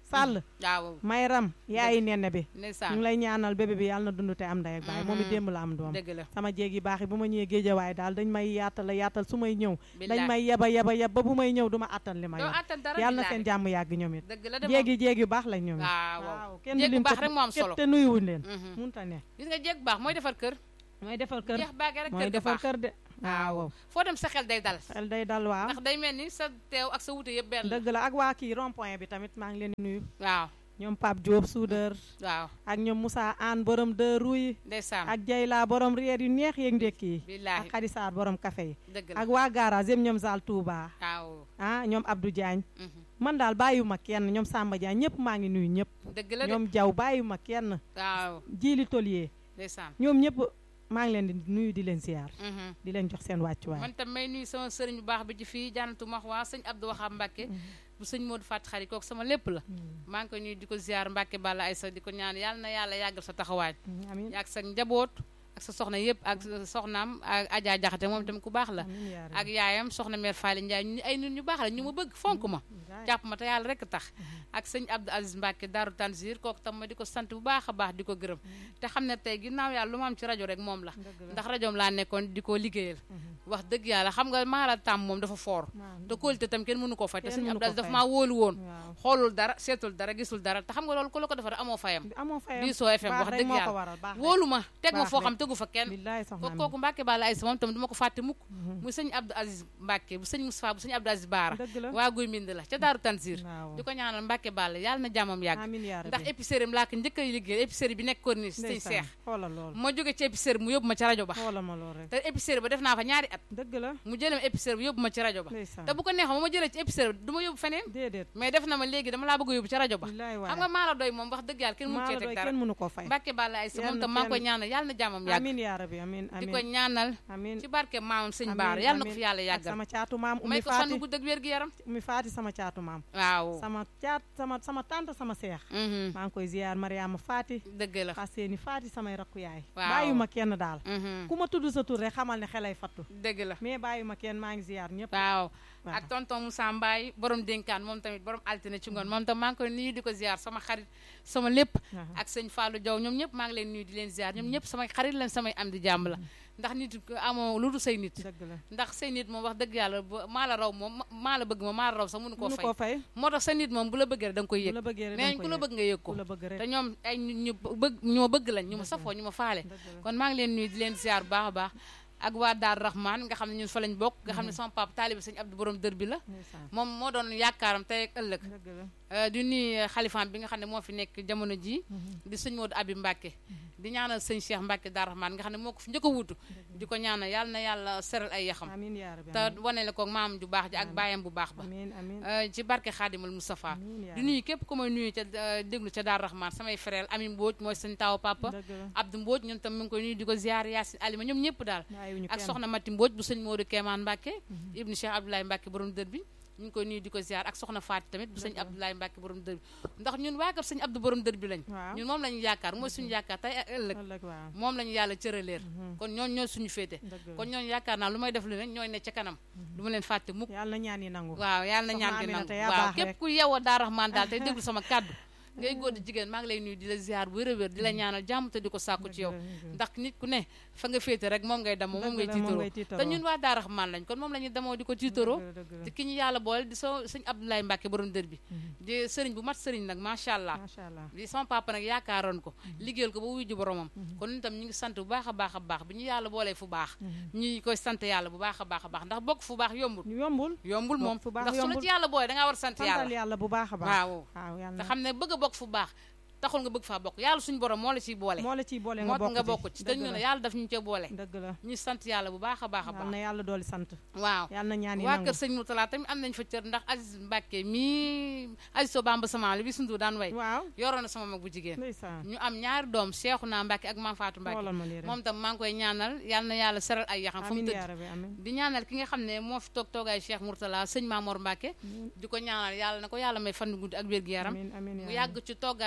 Sall waaw Mayram yaayi nenne bi ñu ndeysaan ngi lay ñaanal bébé bi yàlla na dund te am ndey ak baay moom it Mhm. démb la am doom dëgg la sama jéeg yi baax yi bu ma ñëwee géejawaay daal dañ may yaatal yaatal su may ñëw dañ billaay may yeba yeba yeb ba bu may ñëw du ma attan li ma doo yor attan dara yàlla na billaay seen jàmm yàgg ñoom it dëgg la de jéeg moom yi jéeg yu baax lañ ñoom it waaw waaw kenn du jéeg bu lim baax te- rek moo am te- solo te nuyuwuñ leen Mhm. munta ne gis nga jéeg bu baax mooy defar kër mooy defal kër jeex baage rek mooy kër ga defal baax kër de waaw waaw foo dem sa xel day dal xel day dal waaw ndax day mel ni sa teew ak sa wute yëpp benn la dëgg la ak waa kii rond point bi tamit maa ngi leen di nuyu waaw ñoom Pape Diop soudeur waaw ak ñoom Moussa Anne borom de rouy ndeysaan ak Jayla borom reer yu neex yeeg ndékki yi billaahi ak Khady Sarr borom café yi dëgg la ak waa garage yëpp ñoom Zal Touba waaw ah ñoom Abdou Diagne mhm. man daal bàyyiwuma kenn ñoom Samba Diagne ñëpp maa ngi nuyu ñëpp dëgg la de ñoom Diaw bàyyiwuma kenn waaw Jili Tolier ndeysaan ñoom ñëpp maa ngi leen di nuyu di leen siyaar mhm. di leen jox seen wàccuwaay man tam may nuyu sama sëriñ bu baax bi ci fii jànnatu max waa sëñ Abdou Waxam Mbàkke bu sëñ Modou Fatou Xari kooku sama lépp la maa ngi ko nuyu di ko ziar Mbàkke Balla Aysa di ko ñaan yàlla na yàlla yàggal sa taxawaay amiin ak sa njaboot ak sa soxna yëpp ak soxnaam ak Adja Jaxate moom tamit ku baax la amiin yaa ak yaayam soxna mère Faly Ndiaye ñu ay nit ñu baax la ñu ma bëgg fonk ma rabbi. jàpp ma te yàlla rek tax ak sëñ Abdou Aziz Mbacke Daaru Tanzir kooku tam ma di ko sant bu baax a baax di ko gërëm te xam ne tey ginnaaw yàlla lu ma am ci rajo rek moom la dëgg la ndax rajoom laa nekkoon di ko liggéeyal wax dëgg yàlla xam nga maa la tàmm moom dafa foor waaw te kóolite tam kenn mënu koo fay te Kenn sëñ mënu Abdou ko Aziz dafa fay. maa wóolu woon waaw xoolul dara seetul dara gisul dara te xam nga loolu ku la ko defar amoo fayam amoo fayam Diisoo FM baax wax rek dëgg moo ko yàlla waral baax rek. wóolu ma teg ma Baax foo rek. xam tegu fa kenn billaay ko soxna mi kooku Mbacke Balla Aysa moom tam du ma ko fàtte mukk muy sëñ Abdou Aziz Mbacke bu sëñ Moustapha bu sëñ Abdou Aziz Baara dëgg la waa guy mbind la ca Daaru Tanzir waaw di ko ñaanal Mbacke Balla yàlla na jàmmam yàgg amiin yaa rabbi ndax épicerie laa ko njëkk a liggéey épicerie bi nekk corniche sëñ ndeysaan Seex xoolal loolu ma jóge ci épicerie mu yóbbu ma ci rajo ba xoolal ma loolu rek te épicerie ba def naa fa ñaari at dëgg la mu jëlee ma épicerie bi yóbbu ma ci rajo ba ndeysaan te bu ko neexoon ba ma jëlee ci épicerie bi du ma yóbbu feneen déedéet mais def na ma léegi dama laa bëgg a yóbbu ci rajo ba billaay xam nga waay maa la doy moom wax dëgg yàlla kenn mënu maa cee la teg doy dara kenn mënu koo fay Mbacke Balla Aysa Yal moom na tam maa ngi koy kenn- ñaanal yàlla na jàmmam yàgg amiin yaa rabbi amiin di ko amiin ñaanal amiin ci barke maamam sëñ amiin, Baara yàlla na ko amiin. fi yàlla ak yàggal sama caatu maam may Oumy ko fan Faati bu dëgg wér gi yaram Oumy Faati sama caatu maam waaw sama caat sama sama tante sama seex mhm, maa ngi koy ziyaar Mariama Faati dëgg la xas seeni Faati samay rakku yaay Waaw. bàyyuma kenn daal mhm, ku ma tudd sa tur rek xamal ne xelay fattu dëgg la mais bàyyuma kenn maa ngi ziyaar ñëpp waaw waaw. ak tonton Moussa Mbaye borom dénkaan moom tamit borom altine ci ngoon moom tam maa ngi koy nuyu di ko ziar sama xarit sama lépp Waaw. ak sëñ Fallou Diaw ñoom ñëpp maa ngi leen nuyu di leen ziar ñoom ñëpp samay xarit lañ samay am di jàmm la ndax nit ku amoo lu dul say nit dëgg la ndax say nit moom wax dëgg yàlla bu- maa la raw moom ma- maa la bëgg ma maa la raw sax mënu koo mënu fay koo fay moo tax sa nit moom bu la bëggee rek da nga koy bu yëg la bëggee rek nee nañ danga ku la koy bëgg nga yëg ku ko la bëgg rek te ñoom ay ñu ñu bëgg ñu ma bëgg lañ ñu ma Dëgg la. safoo ñu ma faale dëgg la kon maa ngi leen nuyu di leen ziar bu baax a baax ak waa Daar Rahman nga xam ne ñun fa lañ bokk nga xam ne sama papa taalibi sëñ Abdou borom dër bi la ndeysaan moom moo doon yaakaaram tey ak ëllëg dëgg la Euh, di nuyu xalifaam bi nga xam ne moo fi nekk jamono ji di sëñ Modou Abi Mbacke di ñaanal sëñ Cheikh Mbacke Daar Rahman nga xam ne moo ko fi njëkk a wuutu di ko ñaanal yàlla na yàlla seral ay yaxam amiin yaa rabbi te wane la ko maam ju baax ji ak Amiin. baayam bu baax ba amiin amiin Euh, ci barke Xaadimal Moustapha amiin yaa di nuyu képp ku may nuyu ca euh, déglu ca Daar Rahman samay frère Ami Mbodj mooy sëñ taaw papa dëgg la Abdou Mbodj ñun tam mu ngi koy nuyu di ko ziar Yacine Alima ñoom ñëpp daal bàyyiwuñu ak kenn soxna Mati Mbodj bu sëñ Modou Kéemaan Mbacke ibnu Cheikh Abdoulaye Mbacke borom dër bi ñu ngi koy nuyu di ko ziar ak soxna Faati tamit bu sëñ Dëgg la. Abdoulaye Mbacke borom dër bi ndax ñun waa kër sëñ Abdou borom dër bi lañ waaw ñun moom la ñu yaakaar mooy suñu yaakaar tey ak ëllëg ëllëg waaw moom la ñu yàlla cëraleer Mhm. kon ñooñ ñooy suñu féete dëgg la kon ñooñu yaakaar naa lu may def lu ne ñooy ne ca kanam du ma leen fàtte mukk yàlla na ñaan yi nangu waaw yàlla na Soxna ñaan gi Aminata nangu yaa waaw baax képp rek. ku yeewoo daa raxmaan daal tey déglu sama kàddu ngay góor di jigéen maa ngi lay nuyu di la ziar bu wér a wér di la ñaanal jàmm te di ko sàkku ci yow ndax nit ku ne fa nga féete rek moom ngay damoo moom ngay tiitaroo te ñun waa daa raxmaan lañ kon moom la ñuy damoo di ko tiitaroo te ki ñu yàlla boole di so sëñ Abdoulaye Mbacke borom dër bi di sëriñ bu mat sëriñ nag macha allah macha allah di sama papa nag yaakaaroon ko liggéeyal ko ba wuy ji boromam kon ñun tam ñu ngi sant bu baax a baax a baax bi ñu yàlla boolee fu baax ñuy koy sant yàlla bu baax a baax a baax ndax bokk fu baax yombul yombul yombul moom Bokk fu baax ndax su la yombul. ci yàlla boolee da ngaa war a sant santal yàlla yàlla bu baax a baax waaw waaw yàlla te na xam ne bëgg a bokk fu baax taxul nga bëgg faa bokk yàlla suñu borom moo la ciy boole moo la ciy boole moo nga tax nga bokk bokk ci te ñu ne yàlla daf ñu ca boole dëgg la ñu sant yàlla bu baax a baax a yàlla baax na yàlla dooli sant waaw yàlla na ñaan yi waa nangu kër sëñ Moutala tamit am nañ fa cër ndax Aziz Mbacke mii Aziz So Bamba sama li bi sundu daan way waaw yoroon na sama mag bu jigéen ndeysaan ñu am ñaari doom Cheikhouna Mbacke ak Mame Fatou Mbacke xoolal ma lii rek moom tam maa ngi koy ñaanal yàlla na yàlla seral ay yaxam fa mu amiin yaa tëdd rabbi amiin di ñaanal ki nga xam ne moo fi toog toogaay Cheikh Mourtala sëñ Mamor Mbacke di ko ñaanal yàlla na ko yàlla may fan gu guddi ak wér gu yaram amiin amiin mu yaa yàgg ci toogaayu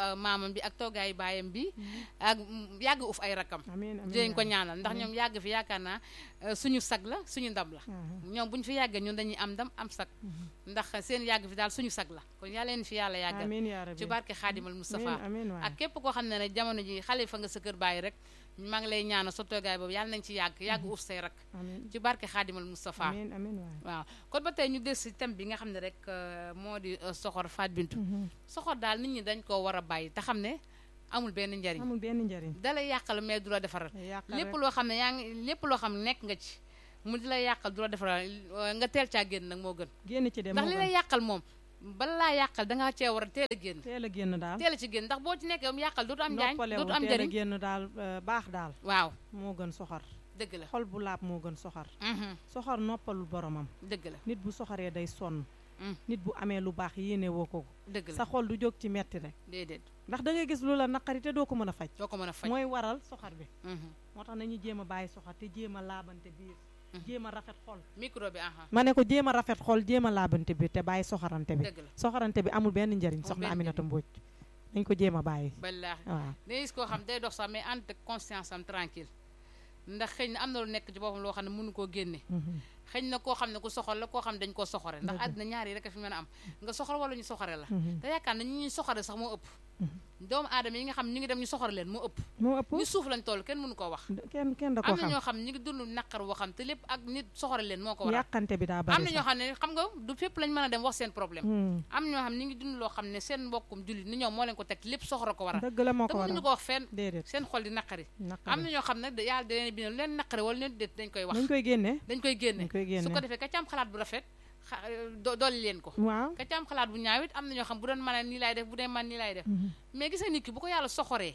maamam bi ak toogaayu baayam bi ak mm, yàgg uf ay rakkam amiin amiin dinañ ko yaa ñaanal ndax ñoom yàgg fi yaakaar naa euh, suñu sag la suñu ndam la rabbi. ñoom bu ñu fi yàggee ñun dañuy am ndam am sag ndax seen yàgg fi daal suñu sag la kon yàlla leen fi yàlla yàggal amiin yaa rabbi. ci barke xaadimal Moustapha amiin amiin waay. ak képp koo xam ne ne jamono ji xalifa nga sa kër bàyyi rek maa ngi lay ñaanal sa toogaay boobu yàlla nañ ci yàgg yàgg uuf say rak amiin ci barke xaadimal Moustapha amiin amiin waay. waaw kon ba tey ñu des si thème bi nga xam ne rek euh, moo di euh, soxor Fatou Bintou soxor daal nit ñi dañ koo war a bàyyi te xam ne amul benn njariñ amul benn njariñ. dalay yàqal mais du la defaral yàqal lépp rek. loo xam ne yaa ngi lépp loo xam ne nekk nga ci mu di la yàqal du la defaral euh, nga teel caa génn nag moo gën génn ci dem ndax moo li gën. lay yàqal moom bala laa yàqal dangaa cee war a teel a génn teel a génn daal. teel a ci génn ndax boo ci nekkee mu yàqal dootu am njaañ noppalewu dootu am teel a njariñ génn daal euh, baax daal. waaw moo gën soxor. dëgg la xol bu laab moo gën soxor. mhm, soxor noppalul boromam. dëgg la nit bu soxoree day sonn. Mm. nit bu amee lu baax yéene woo ko. dëgg la sa xol du jóg ci metti rek. déedéet ndax da ngay gis lu la naqari te doo ko mën a faj. doo ko mën a faj mooy waral soxor bi. mhm. moo tax nañu jéem a bàyyi soxor te jéem a laabante biir. Mhm. jéem a rafet xol. micro bi aha ma ne ko jéem a rafet xol jéem a laabante biir te bàyyi soxorante bi. dëgg la soxorante bi amul benn njariñ Amul soxna benn Aminata njariñ. Mbodj dañ ko jéem a bàyyi. ballaahi waaw day gis koo xam day dox sax mais ànd ak conscience am tranquille ndax xëy na am na lu nekk ci boppam loo xam ne mënu koo génne Mhm. xëy na koo xam ne ku soxor la koo xam ne dañ koo soxore ndax Dëgg. àddina ñaar yi rek a fi mën a am nga soxor wala ñu soxore la Mhm. te yaakaar na ñi ñuy soxore sax moo ëpp Mhm. doomu aadama yi nga xam ñu ngi dem ñu soxore leen moo ëpp moo ëpp ñu suuf lañ toll kenn mënu koo wax kenn kenn da ko am na xam ñoo xam ñu ngi dund naqar woo xam te lépp ak nit soxore leen moo ko waral yàqante bi daa am bari na ñoo xam ne xam nga du fépp lañ mën a dem wax seen problème Hmm. am ñoo xam ñu ngi dund loo xam ne seen mbokkum jullit ni ñoom moo leen ko teg lépp soxora ko waral dëgg la moo te ko mënuñu waral ko wax fenn déedéet seen xol di naqari am naqari na ñoo xam ne da- yàlla da leen bindal lu leen naqari wala leen déet dañ koy wax dañ koy génne dañ koy génne dañ koy su ko génne defee ka ci am xalaat bu rafet xa do- dolli leen ko waaw ka ci am xalaat bu ñaaw it am na ñoo xam bu doon mën nii laay def bu dee man nii laay def Mhm. mais gis nga nit ki bu ko yàlla soxoree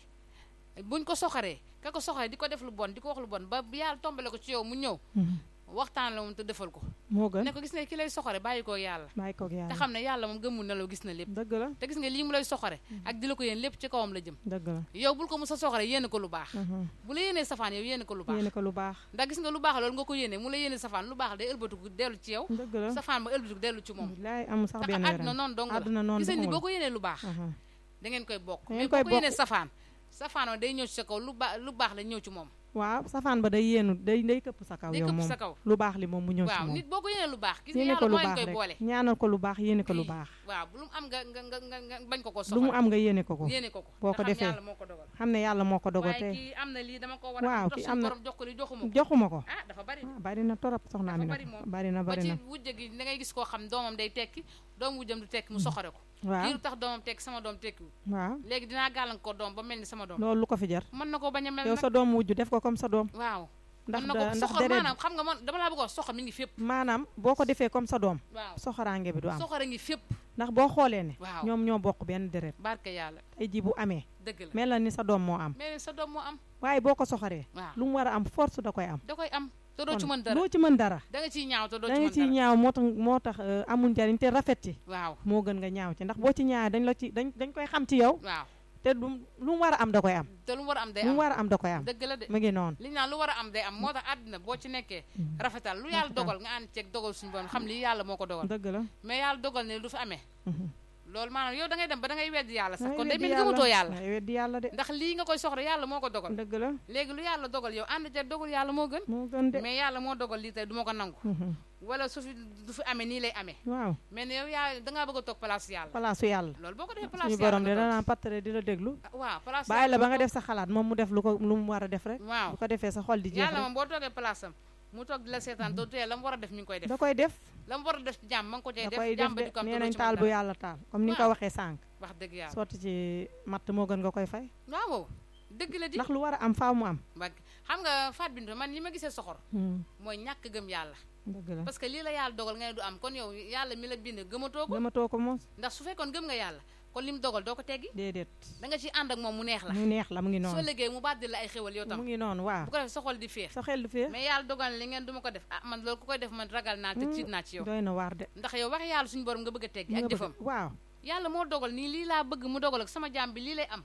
buñ ko soxoree ka ko soxoree di ko def lu bon di ko wax lu bon ba yàlla tombale ko ci yow mu ñëw Mhm. waxtaan la moom te defal ko moo gën ne ko gis nga ki lay soxore bàyyi ko yàlla bàyyi koog te yàlla xam ne yàlla moom gëmul na la gis na lépp dëgg la te gis nga lii mu lay soxore ak di la ko yéen lépp ci kawam la jëm dëgg la yow bul ko mu sa soxore yéene ko lu baax Mhm. bu la yéenee safaan yow yéene ko lu baax yéene ko lu baax ndax gis nga lu baax loolu nga ko yéene mu la yéene safaan lu baax day ëlbatiku dellu ci yow dëgg la safaan ba ëlbatiku dellu ci moom bilaay amul sax tax benn àdduna werante noonu dong la àdduna noonu gis nga ni amul. boo ko yéenee lu baax Mhm. da ngeen koy bokk Da mais ngeen boo koy ko yéenee bokk. safaan safaan wa day ñëw ci sa kaw lu baax lu baax la ñëw ci moom waaw safaan ba day yéenu day day këpp sa kaw day yow këpp moom sa kaw lu baax li moom mu ñëw ci waaw moom nit boo ko yéenee lu baax gis nga yéene yàlla ko lu moo leen baax koy rek boole ñaanal ko lu baax yéene ko lu Ii, baax waaw bu lu mu am nga nga nga nga nga bañ ko ko lu mu soxal am nga yéene ko ko yéene ko ko boo te ko xam defee yàlla moo ko dogal xam ne yàlla moo ko dogal waaye te kii am na lii dama ko war a waaw tax kii suñu am na- borom jox ko li joxuma ko joxuma ko ah dafa bari ah bari na torop soxna Dafa Amina bari moom. bari na ba bari ci na wujje gi da ngay gis koo xam doomam day tekki doom wujjam du tekki mu soxore ko waaw kii lu tax doomam tekki sama doom tekkiwul waaw léegi dinaa gàllankoor doom ba mel ni sama doom loolu lu ko fi jar mën na ko bañ a mel yow nag sa doom wujju def ko comme sa doom waaw ndax mën na da- ko ndax soxor deret maanaam xam nga man dama laa bëgg a wax soxor mi ngi fépp maanaam boo ko defee comme sa doom waaw soxoraange bi du am soxor a ngi fépp ndax boo xoolee ne waaw ñoom ñoo bokk benn deret barke yàlla tey ji bu amee dëgg la mel na ni sa doom moo am mais sa doom moo am waaye boo ko soxoree waaw lu mu war a am force da koy am da koy am te doo ci kon mën dara doo ci mën dara da nga ciy ñaaw te doo da ci nga mën ciy dara ñaaw moo tax moo tax euh, amul njariñ te rafet ci waaw moo gën nga ñaaw ci ndax boo ci ñaaw dañ la ci dañ dañ koy xam ci yow waaw te lu lu mu war a am da koy am te lu mu war a am day lu am mu war a am da koy am dëgg la de mu ngi noonu li ñu naan lu war a am day am moo tax àddina boo ci nekkee rafetal lu yàlla Rafetal. dogal nga ànd ceeg dogal suñu borom xam lii yàlla moo ko dogal dëgg la mais yàlla dogal ne du fi amee Mhm. loolu maanaam yow da ngay dem ba da ngay weddi yàlla sax Ngay kon day weddi mel ni gëmatoo yàlla ngay weddi yàlla de ndax lii nga koy soxla yàlla moo ko dogal dëgg la léegi lu yàlla dogal yow ànd ceeg dogal yàlla moo gën moo gën de mais yàlla moo dogal lii tey du ma ko nangu Mhm. wala su fi du fi amee nii lay amee waaw mais ne yow yaa dangaa bëgg a toog place yàlla palaasu yàlla loolu boo ko defee place suñu yàlla borom de nga toog. danaan pattare di la déglu Ah, waaw place bàyyi la yàlla ba nga nga def sa xalaat moom mu def lu ko lu mu war a def rek toog. waaw bu ko defee sa xol di jeex yàlla rek moom boo toogee place am mu toog di la seetaan doo tee la mu war a def mi ngi koy def da koy def la mu war a def ci jàmm ma ngi ko cay da def koy def jàmm ba de di ko am te nee doo nañ ci taal mën bu dara. yàlla taal comme ni nga ko Waaw. waxee sànq wax dëgg yàlla sotti ci matt moo gën nga koy fay waaw dëgg la di ndax lu war a am faaw mu am Mbagg xam nga Fatou Bintou man li ma gisee soxor Hmm, mooy ñàkk gëm yàlla dëgg la parce que lii la yàlla dogal nga ne du am kon yow yàlla mi la bind gëmatoo ko gëmatoo ko moom ndax su fekkoon gëm nga yàlla kon li mu dogal doo ko teggi déedéet da nga ciy ànd ak moom mu neex la mu neex la mu ngi soo noonu liggéey mu bàddil la ay xéwal yow mu tam ngi noonu waaw bu ko defee sa xol di féex sa xel du fee mais yàlla dogal na li ngeen du ma ko def ah man loolu ku koy def man ragal naa te tiit naa ci yow doy na waar de ndax yow wax yàlla suñu borom nga bëgg a teggi nga ak bëgg- jëfam waaw yàlla moo dogal nii lii laa bëgg mu dogal ak sama jaam bi lii lay am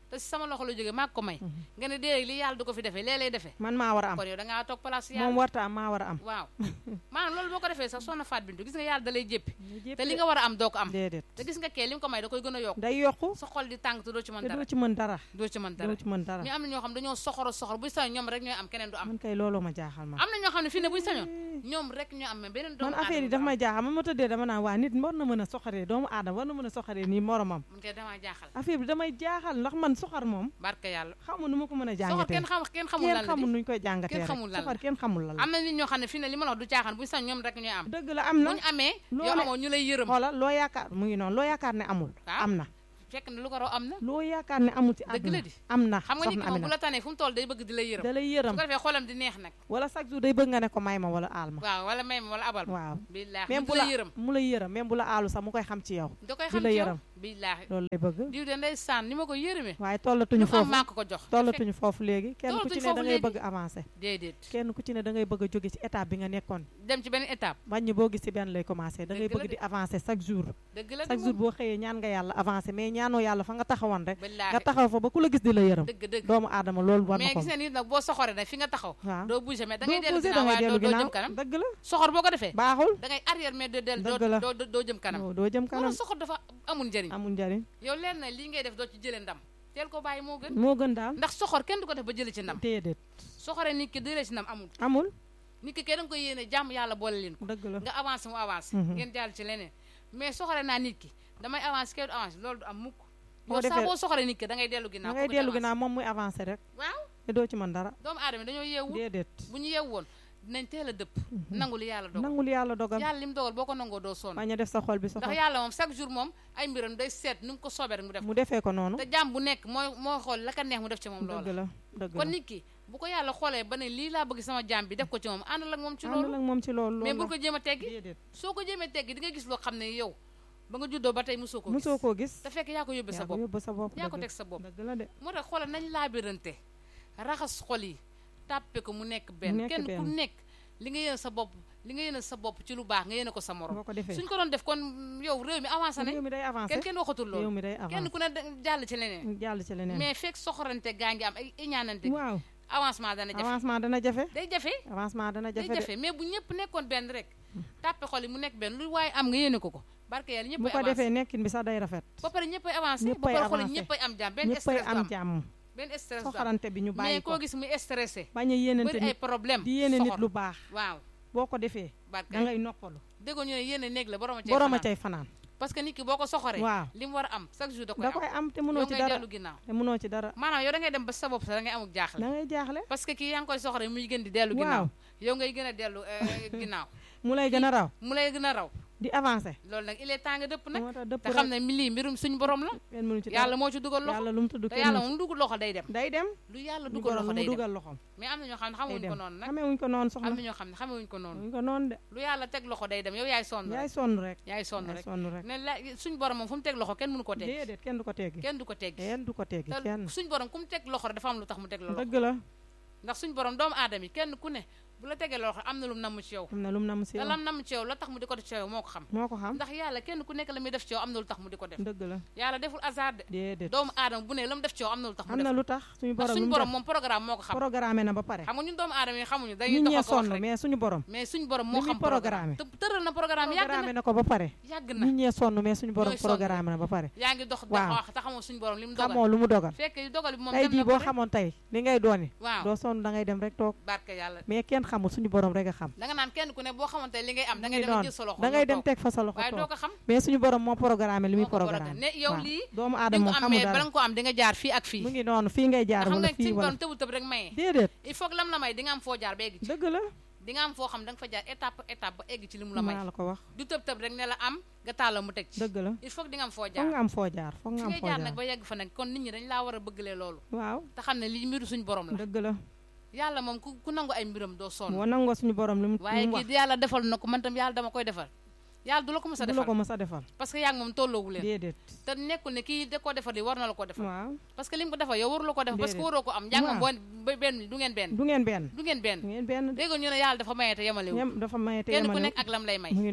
te si sama loxo la jógee maa ko may nga ne déedéet li yàlla du ko fi defee lee lay defee man maa war a am kon yow da ngaa toog place moom yàlla warta am maa war a am waaw maanaam loolu boo ko defee sax soxna Faat Bintu gis nga yàlla da lay jéppi ñu te li nga war a am doo ko am déedéet te gis nga kee li nga ko may da koy gën a yokk day yokku sa xol di tàng te doo ci mën te dara doo ci mën dara doo ci mën dara doo ci mën dara mais am na ñoo xam dañoo soxoro soxor buy sañoon ñoom rek ñooy am keneen du am man kay looloo ma jaaxal ma am na ñoo xam ne fii ne buy sañoon ñoom rek ñoo am mais beneen doomu man affaire yi daf may jaaxal man ma tëddee dama naan waa nit war na mën a soxaree doomu aadama war na mën a soxaree nii moromam man kay damaa jaaxal affaire bi damay jaaxal ndax man soxar moom barke yàlla xamu nu ma ko mën a soxor jàngatee kenn xam kenn xamul lan kenn la xamul di nuñ koy jàngatee kenn rek xamul lan la. soxar kenn xamul lan la am na nit ñoo xam ne fii ne li ma la wax du caaxaan buy sañ ñoom rek ñooy am dëgg la am na bu ñu amee loo yow ne- amoo ñu lay yërëm xoolal loo yaakaar mu ngi noonu loo yaakaar ne amul waaw. am na fekk ne lu ko raw am na loo yaakaar ne amul ci Dëgg àdduna la di. am na xam nga nit soxna ki moom bu Amina la tanee fu mu toll day bëgg di la yërëm da lay su yërëm ko defee xolam di neex nag wala chaque jour day bëgg nga ne ko may ma wala aal ma waaw wala may ma wala abal ma waaw billaahi même mu bu di la la yërëm mu lay yërëm même bu la aalu sax mu koy xam ci yow da koy di xam la ci yow yërëm. billaahi loolu lay bëgg diw de ndey saan ni ma ko yërëmee waaye lu tollatuñu mu am foofu maa ko ko jox tollatuñu foofu léegi kenn ku Tollatuñu ci ne da foofu ngay léegi. bëgg avancer déedéet kenn ku ci ne da ngay bëgg a jóge ci étape bi nga nekkoon dem ci benn étape wàññi boo gis ci benn lay commencé da ngay Dëgg la bëgg de. di avancer chaque jour dëgg la de chaque jour moom boo xëyee ñaan nga yàlla avancer mais ñaanoo yàlla fa nga taxawoon rek nga billaahi taxaw fa ba ku la gis di la yërëm dëgg dëgg doomu aadama loolu war na mais ko gis nga nit nag boo soxoree nag fi nga taxaw waaw doo bouger mais da doo ngay dellu posé ginnaaw da ngay waaye doo dellu doo jëm ginnaaw kanam dëgg la soxor boo ko defee baaxul da ngay arrière mais doo dellu Dëgg la. doo doo doo jëm kanam doo doo jëm kanam loolu soxor dafa amul njëriñ amul njariñ yow leer na lii ngay def doo ci jëlee ndam teel ko bàyyi moo gën moo gën daal ndax soxor kenn du ko def ba jëlee ci ndam déedéet soxoree nit ki jëlee ci ndam amul amul nit ki kay da nga koy yéene jàmm yàlla boole leen ko dëgg la nga avancé mu avancé Mhm. ngeen jàll ci leneen mais soxore naa nit ki damay avancé kay du avancé loolu du am mukk Boo yow saa defee- boo soxore nit ki da ngay dellu da ginnaaw ngay kooku di dellu avancé. ginnaaw moom muy avancer rek waaw te doo ci mën dara doomu aadama dañoo yeewu déedéet bu ñu yeewu woon dinañ teel a dëpp nangu li yàlla dogal nangul yàlla dogal yàlla li mu dogal boo ko nangoo doo sonn bañ a def sa xol bi ndax soxal yàlla moom chaque jour moom ay mbiram day seet nu mu ko soobee rek mu def mu defee ko noonu te jàmm bu nekk mooy moo xool la ka neex mu def ci moom dëgg loola la dëgg kon la nit ki bu ko yàlla xoolee ba ne lii laa bëgg sama jàmm bi def ko ci moom àndal ak moom ci àndal loolu ak moom ci loolu mais loolu bul ko jéem a teggi déedéet soo ko jéemee teggi di nga gis loo xam ne yow ba nga juddoo ba tey mosoo ko gis mosoo koo gis te fekk yaa ko yóbbee sa yaa ko bopp yóbbu sa bopp yaa ko dëgg teg sa bopp dëgg la de moo tax xoolal nañ laabirante raxas xol yi tàppe ko mu nekk benn nekk kenn ku benn. nekk li nga yéene sa bopp li nga yéene sa bopp ci lu baax nga yéene ko sa morom boo ko defee suñ ko doon def kon yow réew mi avancé réew nañ mi day avancé kenn kenn waxatul réew loolu mi day kenn avancé ku ne da- jàll ci leneen jàll ci leneen mais fekk soxorante gaa ngi am ay iñaanante gi waaw avancement dana jafe avancement dana jafe day jafe avancement dana day jafe de jafe mais bu ñëpp nekkoon benn rek tàppe xol yi mu nekk benn lu waaye am nga yéene ko ko barke yàlla ñëpp bu ay ko avancé defee nekkin bi sax day rafet ba pare ñëpp ay avancé ba ñëppay pare xol yi avancé. ñëpp ay am jàmm benn ñëppay stress du am am jàmm benn stress du am soxarante bi ñu mais bàyyi ko koo gis muy stressé bañ a yéenante bëri ay nit problème di yéene nit soxor. lu baax waaw boo ko defee barke da ngay noppalu déggoo ñu ne yéene néeg la borom a cay borom a fanaan. cay fanaan parce que nit ki boo ko soxoree waaw li mu war a am chaque jour da koy da am koy am te yow mënoo ci ngay dara dellu ginnaaw te mënoo ci dara maanaam yow da ngay dem ba sa bopp sax da ngay amuk jaaxle da ngay jaaxle parce que kii yaa ngi koy soxoree muy gën di dellu Waaw. ginnaaw yow ngay gën a dellu eh, ginnaaw mu lay gën a raw mu lay gën a raw di avancer loolu nag il est temps nga dëpp nag moo tax dëpp te xam rek ne mi lii mbirum suñu borom la kenn mënu ci yàlla dara moo ci dugal loxo yàlla lu mu tudd te kenn yàlla mënu moom dugal loxo day dem ci- day dem lu yàlla ñu dugal borom loxo mu day dem dugal loxom mais am na ñoo xam ne day xamuñ dem ko noonu nag xamee wuñ ko noonu am soxna na ñoo xam ne xamuñ ko noonu wuñ ko noonu de lu yàlla teg loxo day dem yow yaay sonn yaay rek sonn rek yaay sonn yaay rek sonn rek ne la suñ borom moom fu mu teg loxo kenn mënu ko teg déedéet kenn du ko teggi kenn du ko teggi kenn du ko teggi te kenn suñ borom ku mu teg loxo rek dafa am lu tax mu teg la loxo dëgg la ndax suñ borom doomu aadama yi kenn ku ne bu la tegee loxo am na lu mu namm ci yow am na lu mu nam si te lam namm ci yow la tax mu di ko def ci yow moo ko xam moo ko xam ndax yàlla kenn ku nekk la muy def ci yow am na lu tax mu di ko def dëgg la yàlla deful hasard de déedéet doomu aadama bu ne la mu def ci yow am na lu tax mu am def na lu tax suñu ndax borom suñu lu mu borom def moom programme moo ko xam programmé na ba pare xam nga ñun doomu aadama yi xamuñu dañuy nit ñee doxal ko wax sonn rek mais suñu borom mais suñu borom li moo muy xam programme programmé. te tëral na programme yàgg programmé na na ko ba pare yàgg na nit ñee sonn mais suñu borom Ñooy sonn programmé na ba pare yaa ngi dox dox Waaw. wax te xamoo suñu borom li mu dogal xamoo lu mu dogal fekk dogal bi moom tey dem jii na boo ko rek xamoon tey li ngay dooni waaw doo sonn da ngay dem rek toog barke yàlla mais kenn xamul suñu borom rek a xam da nga naan kenn ku ne boo xamante li ngay am da mu ngay ngi dem noonu jël sa loxo da ngay nga dem toog. teg fa sa loxo waaye doo toog ko xam mais suñu borom moo programmé li muy moo ko programme programme ne yow waaw. lii doomu di aadama nga moom ko am xamul mais bala dara nga ko am di nga jaar fii ak fii mu ngi noonu fii ngay jaar xam wala nga fii suñu wala borom tëbu tëb rek maye déedéet il faut que lam la may di nga am foo jaar ba egg ci dëgg la di nga am foo xam da nga fa jaar étape par étape ba egg ci li mu la may maa la ko wax du tëb tëb rek ne la am nga tàlla mu teg ci dëgg la il faut que di nga am foo foog jaar nga am foo jaar foog nga fi am ngay foo jaar jaar nag ba yegg fa nag kon nit ñi dañ laa war a bëggalee loolu waaw te xam ne lii mbiru suñu borom la dëgg la yàlla moom ku ku nangu ay mbiram doo sonn moo nangoo suñu borom li mu li waaye mu wax kii yàlla defal na ko man tam yàlla dama koy defal yàlla du la ko mës a du la ko defal mës a defal parce que yaa ngi moom tolloowu leen déedéet te nekkul ne kii da koo defal di war na la ko defal waaw parce que li mu ko defal yow waru la ko defal parce que Déedéet. waroo ko am njàng moom Waaw. boo benn du ngeen benn du ngeen benn du ngeen benn du ngeen benn dégg nga ñu ne yàlla dafa maye te yemalewu yem dafa maye te kenn ku yemale nekk ak lam lay may mu ngi noonu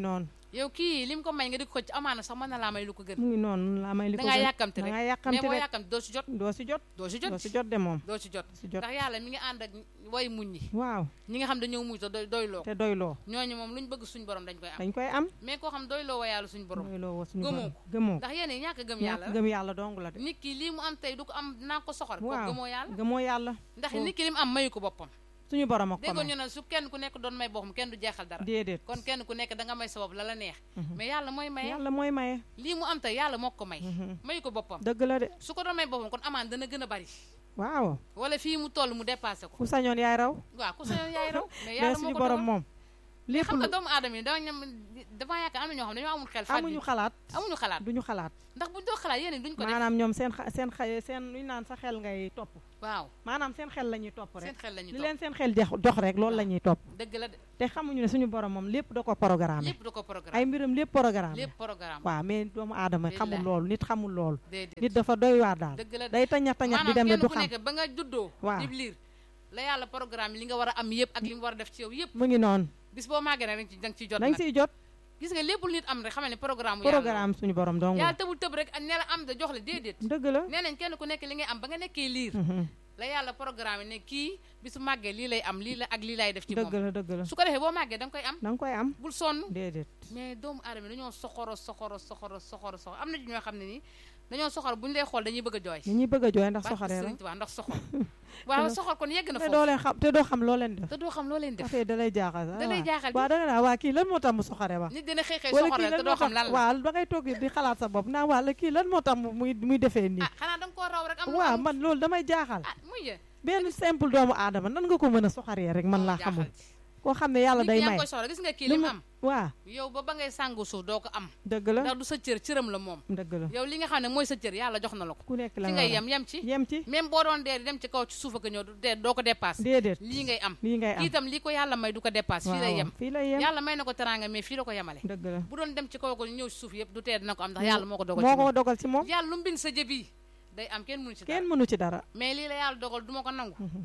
yow kii lim ko may nga di ko xëcc amaana sax mën na laa may lu ko gën mu ngi noonu laa may li da ko ngaa gën. yàkkamti da rek ngaa mais yàkkamti boo rek yàkkamti doo si jot doo si jot doo si jot doo si jot de moom doo si jot si jot ndax yàlla mi ngi ànd ak way muñ ñi waaw ñi nga xam dañoo muñ te doy doyloo te doyloo ñooñu moom lu ñu bëgg suñu borom dañ koy am dañ koy am mais koo xam doyloo wa yàlla suñu borom doyloo woo suñu Gëmoo borom ko. gëmoo ndax yéen ñàkk a gëm ñàkk yàlla la gëm yàlla dong la de nit ki lii mu am tey du ko am dinaa ko soxor ko waaw gëmoo yàlla gëmoo yàlla ndax foofu. nit ki li mu am mayu ko boppam suñu borom ak ko déggoon may ñu ne su kenn ku nekk doon may boppam kenn du jeexal dara déedéet kon kenn ku nekk da nga may sa bopp la la neex Mhm. mais yàlla mooy maye yàlla mooy maye lii mu am tey yàlla moo ko may Mhm. mayu ko boppam dëgg la de su ko doon may boppam kon amaan dana gën a bari waaw wala fii mu toll mu dépassé ko ku sañoon yaay raw waaw ku sañoon yaay raw mais mais yàlla suñu moo ko borom dogal moom lépp xam nga lu doomu aadama yi da ñam dafa yaakaar am na ñoo xam ne dañoo amul xel fàtte amuñu xalaat amuñu xalaat duñu xalaat ndax buñ doo xalaat yéen duñ ko def maanaam ñoom seen xa- seen xa- seen luñ naan sa xel ngay topp waaw maanaam seen xel la ñuy topp seen rek xel la ñu li topp leen seen xel jox jox rek loolu la ñuy topp dëgg la de te xamuñu ne suñu borom moom lépp da ko programme lépp da ko ay programme mbiram lépp programme lépp programme waaw mais doomu aadama xamul Billaahi. loolu nit xamul loolu déedéet nit dafa doy waar daal dëgg la de day tañax tañax di dem maanaam ne du kenn ku xam nekk ba nga juddoo Waaw. di liir la yàlla programme li nga war a am yëpp ak li nga war a def ci yow yëpp mu ngi noonu bis boo màggee nag da nga ciy jot dañ nag siy jot gis nga lépp lu nit am rek xamal ne programme yàlla la. programme suñu borom dong yàlla tëbul tëb rek ne la am da jox la déedéet dëgg la nee nañ kenn ku nekk li ngay am ba nga nekkee liir Mhm. la yàlla programme ne kii bisu màggee lii lay am lii la ak lii lay def ci dëgg moom la dëgg la su ko defee boo màggee da nga koy am da nga koy am bul sonn déedéet mais doomu aadama dañoo soxoro soxoro soxoro soxoro soxoro am na ci ñoo xam ne nii dañoo soxor bu ñu lay xool dañuy bëgg a jooy ñi ñuy bëgg a jooy ndax barke soxoree Sëriñ rek Tuubaa ndax soxor waaw soxor kon yegg na te foofu doo leen xam te doo xam loo leen def te doo xam loo leen def affaire da lay jaaxal da lay jaaxal waaw da nga naa waa kii lan moo tax mu soxore ba nit dina xëy xëy wala soxor kii la te lan doo moo xam tax lan la waaw da ngay toog di xalaat sa bopp naa waa la kii lan moo tax mu muy muy defee nii ah xanaa da nga koo raw rek am lu waaw am man loolu damay jaaxal ah muy yee benn simple doomu aadama nan nga ko mën a soxaree rek man laa xamul koo xam ne yàlla nit day yaa ngi may koy soxla gis nga kii lu li mu mu- am waa yow ba ba ngay sàngu suuf doo ko am dëgg la ndax du sa cër cëram la moom dëgg la yow li nga xam ne mooy sa cër yàlla jox na la ko ku nekk la fi nga ngay war a- yem yem ci yem ci même boo doon dee di dem ci kaw ci suuf ak a ñëw du dee doo ko dépasse déedéet lii ngay am lii ngay am kii itam lii ko yàlla may du ko dépasse fii lay waaw yem fii lay yem yàlla may na ko teraanga mais fii la ko yemale dëgg la bu doon dem ci kaw ko ñëw ci suuf yëpp du tee dina ko am ndax yàlla moo ko dogal moo ci moom ko dogal ci moom yàlla lu mu bind sa jëbi day am kenn mënu ci dara kenn mënu ci dara mais lii la yàlla dogal du ma ko nangu